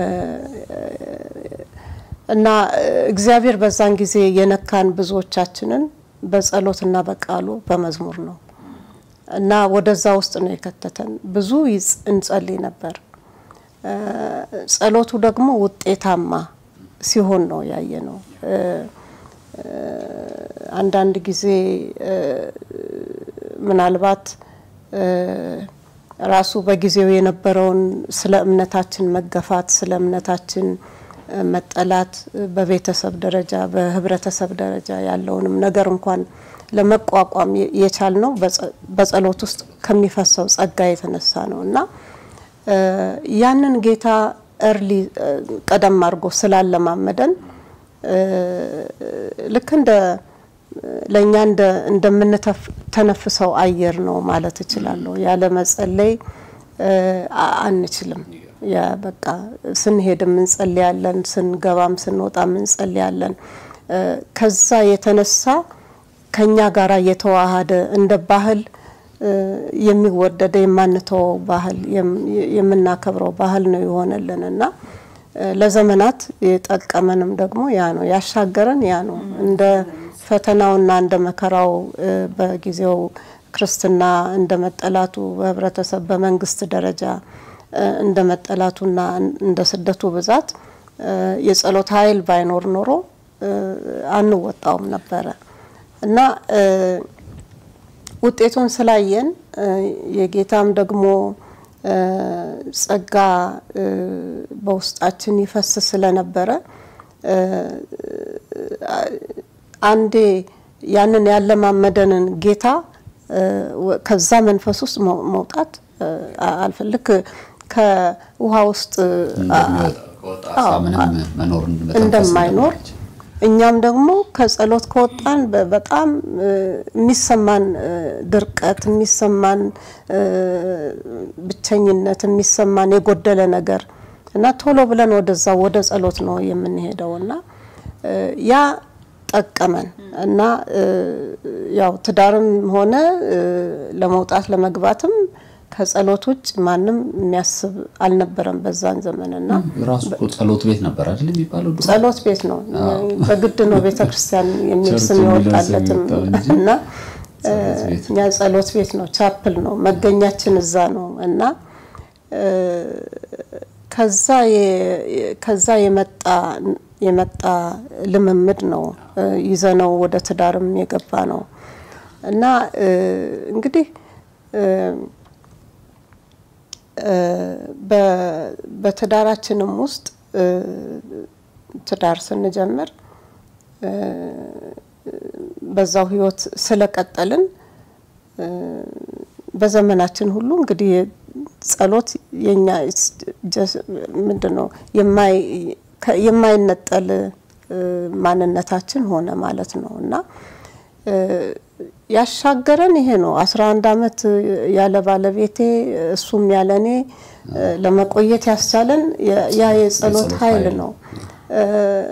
እና እግዚአብሔር በዛን ጊዜ የነካን ብዙዎቻችንን በጸሎትና በቃሉ በመዝሙር ነው እና ወደዛ ውስጥ ነው የከተተን። ብዙ ይጽ- እንጸልይ ነበር። እ፣ ጸሎቱ ደግሞ ውጤታማ ሲሆን ነው ያየ ነው። እ፣ እ፣ አንዳንድ ጊዜ እ፣ ምናልባት እ፣ ራሱ በጊዜው የነበረውን ስለ እምነታችን መገፋት፣ ስለ እምነታችን እ፣ መጠላት እ፣ በቤተሰብ ደረጃ በህብረተሰብ ደረጃ ያለውንም ነገር እንኳን ለመቋቋም የ- የቻልነው በጸ- በጸሎት ውስጥ ከሚፈሰው ጸጋ የተነሳ ነው እና እ፣ ያንን ጌታ እርሊ እ፣ ቀደም አድርጎ ስላለማመደን እ፣ ልክ እንደ ለእኛ እንደ እንደምንተነፍሰው አየር ነው ማለት እችላለሁ። ያለ መጸለይ እ፣ አ- አንችልም። ያ በቃ ስንሄድም እንጸልያለን፣ ስንገባም ስንወጣም እንጸልያለን። እ፣ ከዛ የተነሳ ከኛ ጋራ የተዋሃደ እንደ ባህል እ፣ የሚወደደ የማንተወው ባህል የም- የምናከብረው ባህል ነው የሆነልን እና እ፣ ለዘመናት የጠቀመንም ደግሞ ያ ነው ያሻገረን ያ ነው እንደ ፈተናውና እንደ መከራው እ፣ በጊዜው ክርስትና እንደ መጠላቱ በህብረተሰብ በመንግስት ደረጃ እ፣ እንደ መጠላቱና እንደ ስደቱ ብዛት እ፣ የጸሎት ኃይል ባይኖር ኖሮ እ፣ አንወጣውም ነበረ እና እ፣ ውጤቱን ስላየን እ፣ የጌታም ደግሞ እ፣ ጸጋ እ፣ በውስጣችን ይፈስ ስለነበረ እ፣ አንዴ ያንን ያለማመደንን ጌታ እ፣ ወ- ከዛ መንፈስ ውስጥ መው- መውጣት እ፣ አ- አልፈልግ ከውሃ ውስጥ አ- ከወጣ አሳ ምንም መኖር እንደማይኖር እኛም ደግሞ ከጸሎት ከወጣን በ- በጣም እ፣ የሚሰማን እ፣ ድርቀት የሚሰማን እ፣ ብቸኝነት የሚሰማን የጎደለ ነገር እና ቶሎ ብለን ወደዛ ወደ ጸሎት ነው የምንሄደው እና እ፣ ያ ጠቀመን እና እ፣ ያው ትዳርም ሆነ እ፣ ለመውጣት ለመግባትም ከጸሎት ውጭ ማንም የሚያስብ አልነበረም በዛን ዘመን እና ራሱ እኮ ጸሎት ቤት ነበር አይደል የሚባለው ድሮ? ጸሎት ቤት ነው። በግድ ነው ቤተ ክርስቲያን የሚል ቸርች ስም የሚለው ስም የወጣለትም የወጣው እንጂ እና ጸሎት ቤት እኛ ጸሎት ቤት ነው፣ ቻፕል ነው፣ መገኛችን እዛ ነው እና እ፣ ከዛ የ- ከዛ የመጣ የመጣ ልምምድ ነው እ፣ ይዘነው ወደ ትዳርም የገባ ነው እና እ፣ እንግዲህ እ፣ እ፣ በ- በትዳራችንም ውስጥ እ፣ ትዳር ስንጀምር እ፣ በዛው ህይወት ስለቀጠልን እ፣ በዘመናችን ሁሉ እንግዲህ ጸሎት የኛ ምንድን ነው የማይ- ከ- የማይነጠል እ፣ ማንነታችን ሆነ ማለት ነው እና እ፣ ያሻገረን ይሄ ነው። አስራ አንድ አመት ያለ ባለቤቴ እሱም ያለ እኔ እ፣ ለመቆየት ያስቻለን ያ- ያ የጸሎት የጸሎት ኃይል ኃይል ነው። እ፣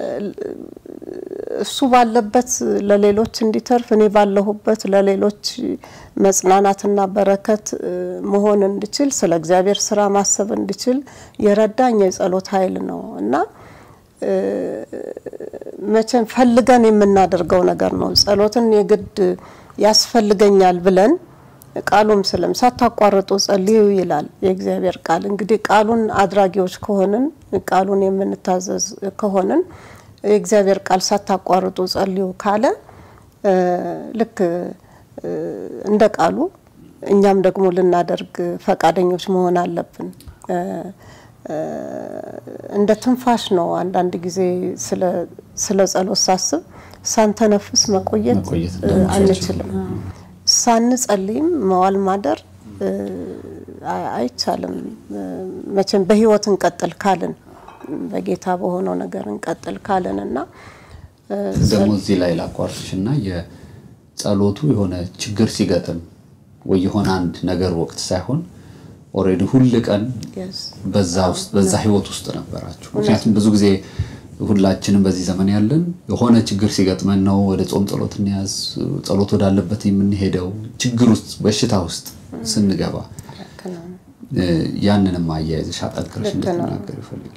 እሱ ባለበት ለሌሎች እንዲተርፍ እኔ ባለሁበት ለሌሎች መጽናናትና በረከት እ፣ መሆን እንድችል ስለ እግዚአብሔር ስራ ማሰብ እንድችል የረዳኝ የጸሎት ኃይል ነው እና እ፣ መቼም ፈልገን የምናደርገው ነገር ነው። ጸሎትን የግድ ያስፈልገኛል ብለን ቃሉም ስለም ሳታቋርጡ ጸልዩ ይላል የእግዚአብሔር ቃል። እንግዲህ ቃሉን አድራጊዎች ከሆንን ቃሉን የምንታዘዝ ከሆንን የእግዚአብሔር ቃል ሳታቋርጡ ጸልዩ ካለ እ፣ ልክ እ፣ እንደ ቃሉ እኛም ደግሞ ልናደርግ ፈቃደኞች መሆን አለብን። እ፣ እ፣ እንደ ትንፋሽ ነው። አንዳንድ ጊዜ ስለ ስለ ጸሎት ሳስብ ሳንተነፍስ መቆየት መቆየት እ፣ አንችልም። ሳንጸልይም መዋል ማደር እ፣ አይ- አይቻልም። እ፣ መቼም በህይወት እንቀጥል ካልን በጌታ በሆነው ነገር እንቀጥል ካልን እና እ፣ ደግሞ እዚህ ላይ ላቋርጥሽ እና የጸሎቱ የሆነ ችግር ሲገጥም ወይ የሆነ አንድ ነገር ወቅት ሳይሆን ኦልሬዲ ሁል ቀን yes፣ በዛ ውስጥ በዛ ህይወት ውስጥ ነበራችሁ። ምክንያቱም ብዙ ጊዜ ሁላችንም በዚህ ዘመን ያለን የሆነ ችግር ሲገጥመን ነው ወደ ጾም ጸሎት እንያዝ ጸሎት ወዳለበት የምንሄደው ችግር ውስጥ በሽታ ውስጥ ስንገባ ልክ ነው። እ፣ ያንንም አያይዘሽ አጠንክረሽ ልክ ነው። እንድትናገር ይፈልግ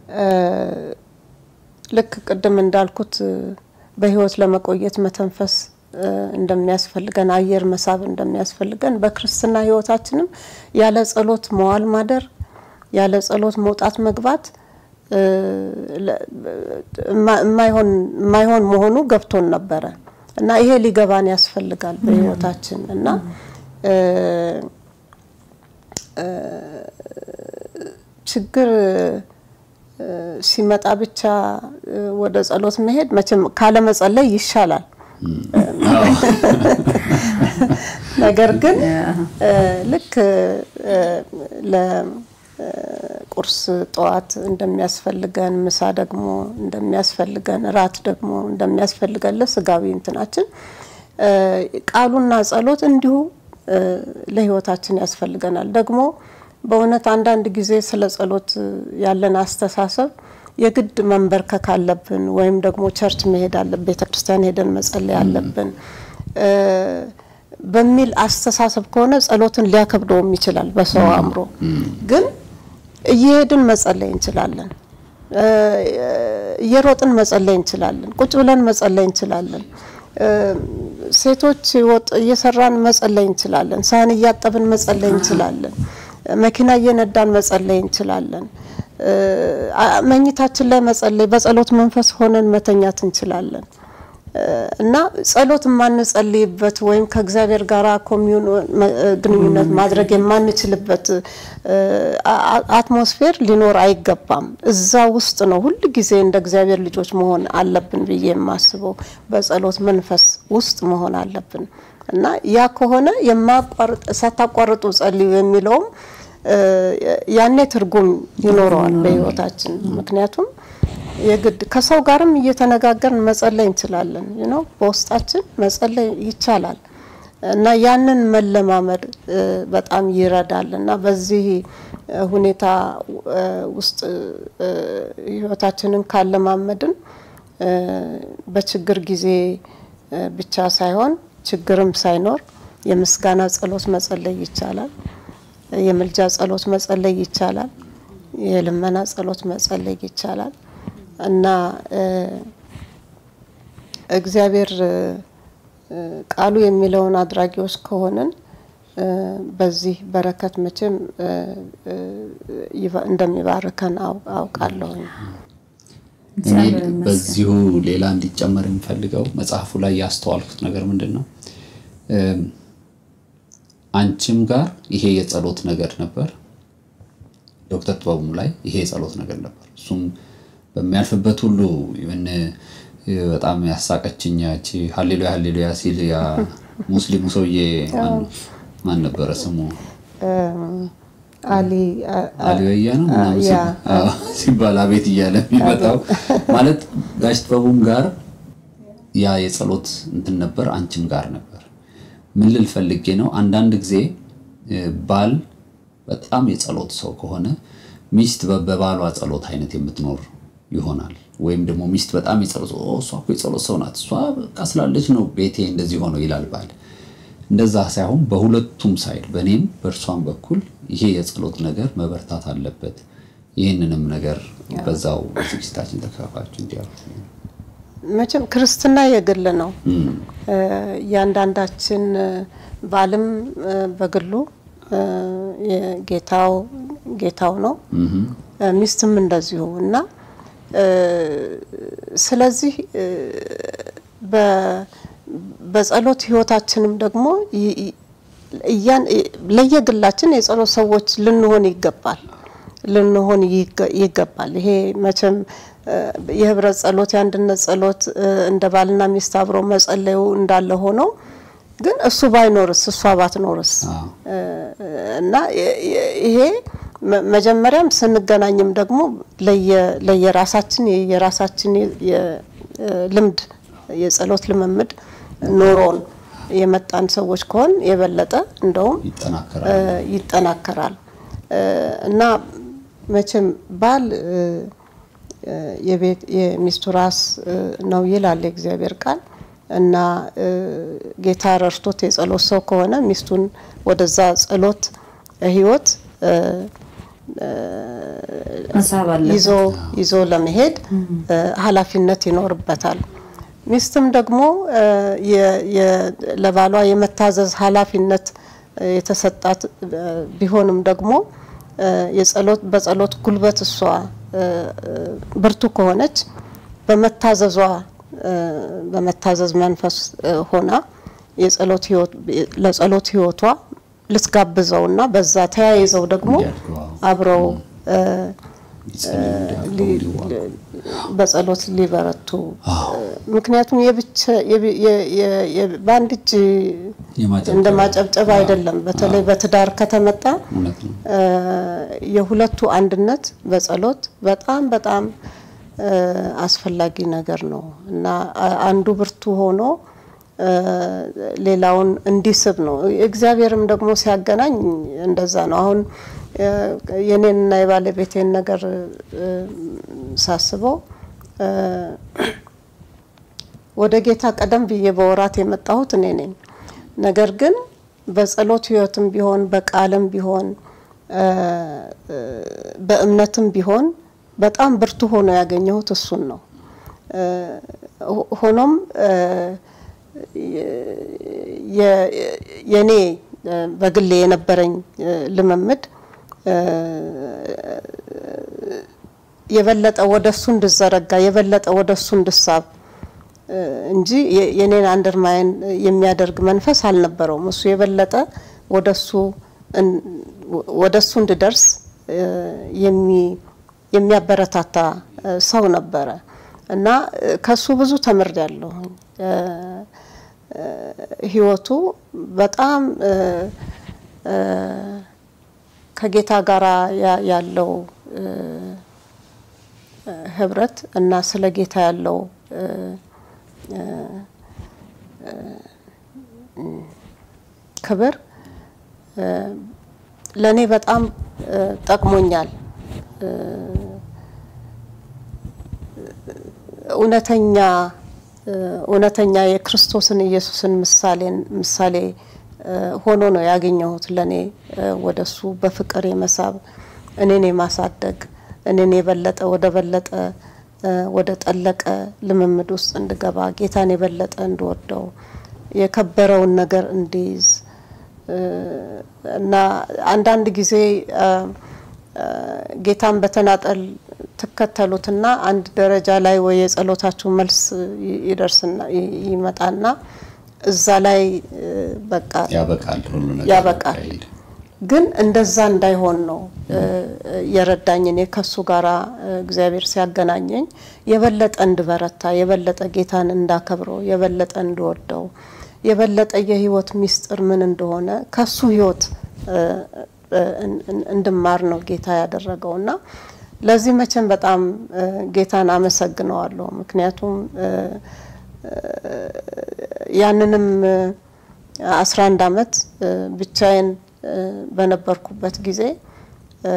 ልክ ቅድም እንዳልኩት እ፣ በህይወት ለመቆየት መተንፈስ እ፣ እንደሚያስፈልገን አየር መሳብ እንደሚያስፈልገን በክርስትና ህይወታችንም ያለ ጸሎት መዋል ማደር ያለ ጸሎት መውጣት መግባት እ፣ ለ- እማ- የማይሆን የማይሆን መሆኑ ገብቶን ነበረ እና ይሄ ሊገባን ያስፈልጋል በህይወታችን እና እ፣ እ፣ ችግር እ፣ ሲመጣ ብቻ እ፣ ወደ ጸሎት መሄድ መቼም ካለመጸለይ ይሻላል። ነገር ግን እ፣ ልክ እ፣ ለቁርስ ጠዋት እንደሚያስፈልገን፣ ምሳ ደግሞ እንደሚያስፈልገን፣ እራት ደግሞ እንደሚያስፈልገን ለስጋዊ እንትናችን እ፣ ቃሉና ጸሎት እንዲሁ እ፣ ለህይወታችን ያስፈልገናል። ደግሞ በእውነት አንዳንድ ጊዜ ስለ ጸሎት ያለን አስተሳሰብ የግድ መንበርከክ አለብን ወይም ደግሞ ቸርች መሄድ አለብን፣ ቤተ ክርስቲያን ሄደን መጸለይ አለብን እ፣ በሚል አስተሳሰብ ከሆነ ጸሎትን ሊያከብደውም ይችላል በሰው አእምሮ። ግን እየሄድን መጸለይ እንችላለን። እ፣ እየሮጥን መጸለይ እንችላለን። ቁጭ ብለን መጸለይ እንችላለን። እ፣ ሴቶች ወጥ እየሰራን መጸለይ እንችላለን። ሳህን እያጠብን መጸለይ እንችላለን። መኪና እየነዳን መጸለይ እንችላለን። እ፣ አ- መኝታችን ላይ መጸለይ በጸሎት መንፈስ ሆነን መተኛት እንችላለን። እ፣ እና ጸሎት የማንጸልይበት ወይም ከእግዚአብሔር ጋር ኮሚዩን መ- ግንኙነት ማድረግ የማንችልበት እ፣ አ- አ- አትሞስፌር ሊኖር አይገባም። እዛ ውስጥ ነው ሁል ጊዜ እንደ እግዚአብሔር ልጆች መሆን አለብን ብዬ የማስበው በጸሎት መንፈስ ውስጥ መሆን አለብን እና ያ ከሆነ የማቋርጥ ሳታቋርጡ ጸልዩ የሚለውም እ፣ ያኔ ትርጉም ይኖረዋል በህይወታችን ምክንያቱም የግድ ከሰው ጋርም እየተነጋገርን መጸለይ እንችላለን። ነው በውስጣችን መጸለይ ይቻላል እና ያንን መለማመድ እ፣ በጣም ይረዳል እና በዚህ እ፣ ሁኔታ እ፣ ውስጥ እ፣ ህይወታችንን ካለማመድን እ፣ በችግር ጊዜ እ፣ ብቻ ሳይሆን ችግርም ሳይኖር የምስጋና ጸሎት መጸለይ ይቻላል። የምልጃ ጸሎት መጸለይ ይቻላል። የልመና ጸሎት መጸለይ ይቻላል እና እ፣ እግዚአብሔር እ፣ እ፣ ቃሉ የሚለውን አድራጊዎች ከሆንን እ፣ በዚህ በረከት መቼም እ፣ እ፣ ይባ- እንደሚባርከን አው- አውቃለሁኝ። እኔ በዚሁ ሌላ እንዲጨመር የሚፈልገው መጽሐፉ ላይ ያስተዋልኩት ነገር ምንድን ነው? እም፣ አንቺም ጋር ይሄ የጸሎት ነገር ነበር፣ ዶክተር ጥበቡም ላይ ይሄ የጸሎት ነገር ነበር። እሱም በሚያልፍበት ሁሉ ይህን በጣም ያሳቀችኝ ያቺ ሀሌሉያ ሀሌሉያ ሲል ያ ሙስሊሙ ሰውዬ ማን ነው? ማን ነበረ ስሙ? አሊ አ- አሊ ወያ ነው ምናምን ያ፣ ሲል- አዎ፣ ሲባል አቤት እያለ የሚመጣው ማለት ጋሽ ጥበቡም ጋር ያ የጸሎት እንትን ነበር፣ አንቺም ጋር ነበር። ምን ልል ፈልጌ ነው፣ አንዳንድ ጊዜ እ፣ ባል በጣም የጸሎት ሰው ከሆነ ሚስት በ- በባሏ ጸሎት አይነት የምትኖር ይሆናል። ወይም ደግሞ ሚስት በጣም የጸሎት ኦ፣ እሷ እኮ የጸሎት ሰው ናት፣ እሷ በቃ ስላለች ነው ቤቴ እንደዚህ ሆነው ይላል ባል። እንደዛ ሳይሆን በሁለቱም ሳይድ በእኔም በእርሷም በኩል ይሄ የጸሎት ነገር መበርታት አለበት። ይህንንም ነገር በዛው ዝግጅታችን ተካፋችሁ እንዲያሉ መቼም ክርስትና የግል ነው። እ፣ እያንዳንዳችን እ፣ ባልም እ፣ በግሉ እ፣ የጌታው ጌታው ነው እ፣ ሚስትም እንደዚሁ እና እ፣ ስለዚህ እ፣ በ- በጸሎት ህይወታችንም ደግሞ ይ- ይ- እያን ለየግላችን የጸሎት ሰዎች ልንሆን ይገባል ልንሆን ይገ- ይገባል። ይሄ መቼም እ፣ የህብረት ጸሎት የአንድነት ጸሎት እ፣ እንደ ባልና ሚስት አብሮ መጸለዩ እንዳለ ሆኖ ግን እሱ ባይኖርስ እሷ ባትኖርስ አዎ። እ፣ እና የ- የ- ይሄ መ- መጀመሪያም ስንገናኝም ደግሞ ለየ- ለየራሳችን የራሳችን ልምድ የጸሎት ልምምድ ኖሮን የመጣን ሰዎች ከሆን የበለጠ እንደውም ይጠናከራል። እ፣ ይጠናከራል እ፣ እና መቼም ባል እ፣ እ፣ የቤት የሚስቱ ራስ እ፣ ነው ይላል የእግዚአብሔር ቃል እና እ፣ ጌታ ረድቶት የጸሎት ሰው ከሆነ ሚስቱን ወደዛ ጸሎት ህይወት እ፣ መሳብ አለ ይዞ ይዞ ለመሄድ እ፣ ኃላፊነት ይኖርበታል። ሚስትም ደግሞ እ፣ የ- የ- ለባሏ የመታዘዝ ኃላፊነት እ፣ የተሰጣት እ፣ ቢሆንም ደግሞ እ፣ የጸሎት በጸሎት ጉልበት እሷ እ፣ እ፣ ብርቱ ከሆነች በመታዘዟ እ፣ በመታዘዝ መንፈስ እ፣ ሆና የጸሎት ህይወት ለጸሎት ህይወቷ ልትጋብዘውና በዛ ተያይዘው ደግሞ እንዲያድጉ፣ አዎ። አብረው እ፣ ይጸልዩ፣ እንዲያከብሩ፣ ሊ- እንዲዋጉ። በጸሎት ሊበረቱ አዎ። ምክንያቱም የብቻ የብ- የ- የ- የ- በአንድ እጅ የማጨብጨብ እንደ ማጨብጨብ አይደለም። በተለይ በትዳር ከተመጣ እውነት ነው። እ፣ የሁለቱ አንድነት በጸሎት በጣም በጣም እ፣ አስፈላጊ ነገር ነው እና አ- አንዱ ብርቱ ሆኖ እ፣ ሌላውን እንዲስብ ነው። እግዚአብሔርም ደግሞ ሲያገናኝ እንደዛ ነው። አሁን እ፣ የኔንና የባለቤቴን ነገር እ፣ ሳስበው እ፣ ወደ ጌታ ቀደም ብዬ በወራት የመጣሁት እኔ ነኝ። ነገር ግን በጸሎት ህይወትም ቢሆን በቃልም ቢሆን እ፣ እ፣ በእምነትም ቢሆን በጣም ብርቱ ሆኖ ያገኘሁት እሱን ነው። እ፣ ሆ- ሆኖም እ፣ የ- የኔ እ፣ በግሌ የነበረኝ እ፣ ልምምድ እ፣ የበለጠ ወደ እሱ እንድዘረጋ የበለጠ ወደ እሱ እንድሳብ እ፣ እንጂ የ- የኔን አንደርማይን የሚያደርግ መንፈስ አልነበረውም። እሱ የበለጠ ወደ እሱ እን- ወደ እሱ እንድደርስ እ፣ የሚ- የሚያበረታታ እ፣ ሰው ነበረ እና እ፣ ከሱ ብዙ ተምሬያለሁ። እ፣ እ፣ ህይወቱ በጣም እ፣ እ፣ ከጌታ ጋር ያለው እ፣ እ፣ ህብረት እና ስለ ጌታ ያለው እ፣ እ፣ እ፣ ክብር እ፣ ለእኔ በጣም እ፣ ጠቅሞኛል። እ፣ እውነተኛ እ፣ እውነተኛ የክርስቶስን ኢየሱስን ምሳሌን ምሳሌ እ፣ ሆኖ ነው ያገኘሁት። ለእኔ እ፣ ወደሱ በፍቅር የመሳብ እኔን የማሳደግ እኔን የበለጠ ወደ በለጠ እ፣ ወደ ጠለቀ ልምምድ ውስጥ እንድገባ ጌታን የበለጠ እንድወደው የከበረውን ነገር እንዲይዝ እ፣ እና አንዳንድ ጊዜ እ፣ እ፣ ጌታን በተናጠል ትከተሉትና አንድ ደረጃ ላይ ወይ የጸሎታችሁ መልስ ይ- ይደርስና ይ- ይመጣና እዛ ላይ እ፣ በቃ ያበቃል ሁሉ ነገር ያበቃል። ያካሂድ። ግን እንደዛ እንዳይሆን ነው እ፣ የረዳኝ። እኔ ከሱ ጋራ እ፣ እግዚአብሔር ሲያገናኘኝ የበለጠ እንድበረታ፣ የበለጠ ጌታን እንዳከብረው፣ የበለጠ እንድወደው፣ የበለጠ የህይወት ሚስጥር ምን እንደሆነ ከሱ ህይወት እ፣ እ፣ እን- እን- እንድማር ነው ጌታ ያደረገው እና ለዚህ መቼም በጣም እ፣ ጌታን አመሰግነዋለሁ። ምክንያቱም እ፣ ያንንም አስራ አንድ አመት እ፣ ብቻዬን እ፣ በነበርኩበት ጊዜ እ፣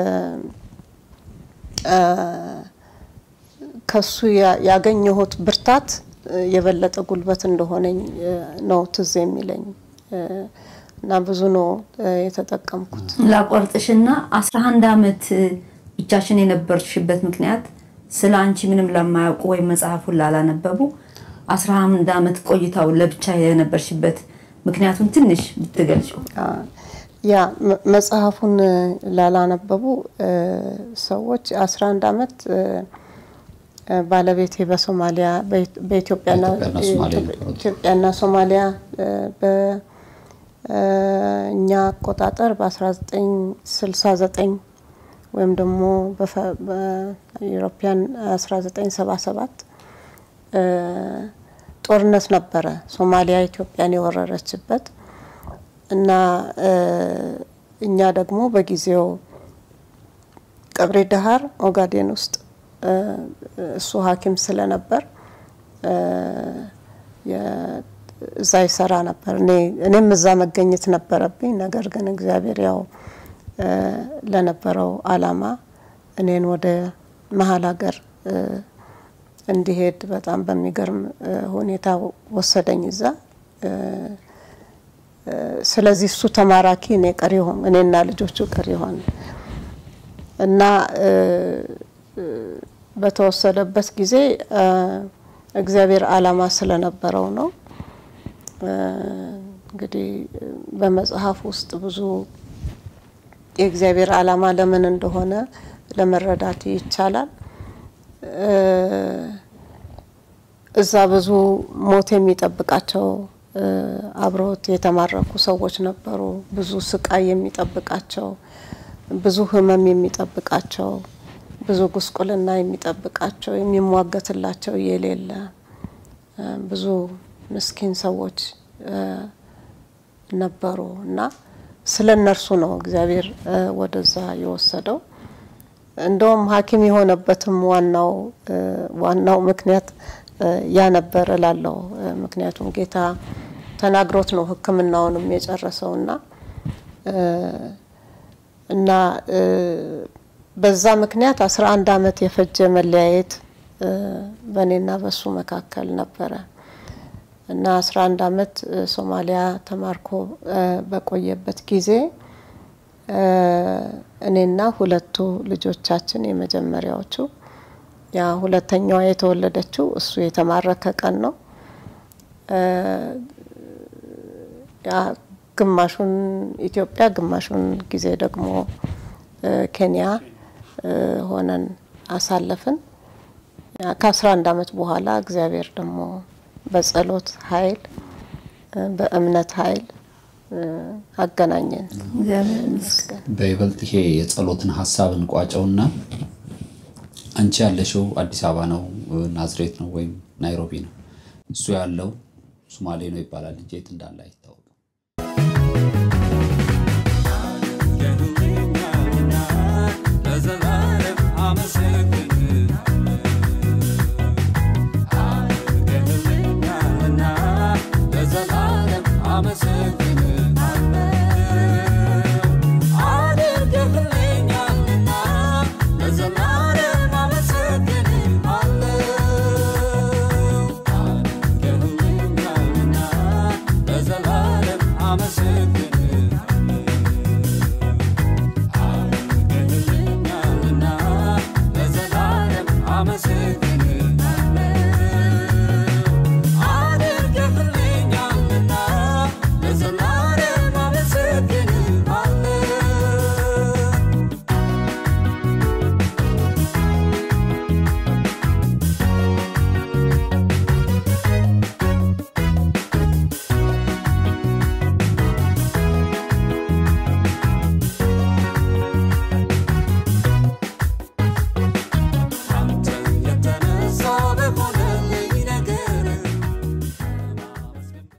እ፣ ከሱ ያ- ያገኘሁት ብርታት እ፣ የበለጠ ጉልበት እንደሆነኝ እ፣ ነው ትዝ የሚለኝ እ፣ እና ብዙ ነው እ፣ የተጠቀምኩት። ላቋርጥሽና አስራ አንድ አመት ብቻሽን የነበርሽበት ምክንያት ስለ አንቺ ምንም ለማያውቁ ወይም መጽሐፉን ላላነበቡ አስራ አንድ አመት ቆይታው ለብቻ የነበርሽበት ምክንያቱም ትንሽ ብትገልጪው። አ፣ ያ መ- መጽሐፉን እ፣ ላላነበቡ እ፣ ሰዎች 11 አመት እ፣ እ፣ ባለቤቴ በሶማሊያ በኢት- በኢትዮጵያና በኢትዮጵያና ሶማሊያ ነበሩት። ኢትዮጵያና ሶማሊያ እ፣ በ- እኛ አቆጣጠር በ1969 ወይም ደግሞ በኢሮፒያን 1977 ጦርነት ነበረ ሶማሊያ ኢትዮጵያን የወረረችበት እና እኛ ደግሞ በጊዜው ቀብሪ ዳሃር ኦጋዴን ውስጥ እሱ ሐኪም ስለነበር እዛ ይሰራ ነበር። እኔም እዛ መገኘት ነበረብኝ። ነገር ግን እግዚአብሔር ያው ለነበረው አላማ እኔን ወደ መሀል ሀገር እንዲሄድ በጣም በሚገርም ሁኔታ ወሰደኝ እዛ። ስለዚህ እሱ ተማራኪ እኔ ቀሪ ሆን እኔና ልጆቹ ቀሪ ሆን እና በተወሰደበት ጊዜ እግዚአብሔር አላማ ስለነበረው ነው። እንግዲህ በመጽሐፍ ውስጥ ብዙ የእግዚአብሔር አላማ ለምን እንደሆነ ለመረዳት ይቻላል። እዛ ብዙ ሞት የሚጠብቃቸው አብረውት የተማረኩ ሰዎች ነበሩ። ብዙ ስቃይ የሚጠብቃቸው፣ ብዙ ሕመም የሚጠብቃቸው፣ ብዙ ጉስቁልና የሚጠብቃቸው፣ የሚሟገትላቸው የሌለ ብዙ ምስኪን ሰዎች ነበሩ እና ስለ እነርሱ ነው እግዚአብሔር ወደዛ የወሰደው። እንደውም ሐኪም የሆነበትም ዋናው ዋናው ምክንያት ያ ነበር እላለሁ። ምክንያቱም ጌታ ተናግሮት ነው ሕክምናውንም የጨረሰው እና እና በዛ ምክንያት አስራ አንድ አመት የፈጀ መለያየት በእኔና በሱ መካከል ነበረ እና አስራ አንድ አመት ሶማሊያ ተማርኮ በቆየበት ጊዜ እኔና ሁለቱ ልጆቻችን የመጀመሪያዎቹ ያ ሁለተኛዋ የተወለደችው እሱ የተማረከ ቀን ነው። ያ ግማሹን ኢትዮጵያ ግማሹን ጊዜ ደግሞ ኬንያ ሆነን አሳለፍን። ከአስራ አንድ አመት በኋላ እግዚአብሔር ደግሞ በጸሎት ኃይል በእምነት ኃይል አገናኘን። እግዚአብሔር ይመስገን። በይበልጥ ይሄ የጸሎትን ሀሳብ እንቋጨውና አንቺ ያለሽው አዲስ አበባ ነው፣ ናዝሬት ነው ወይም ናይሮቢ ነው። እሱ ያለው ሶማሌ ነው ይባላል እንጂ የት እንዳለ አይታወቅም።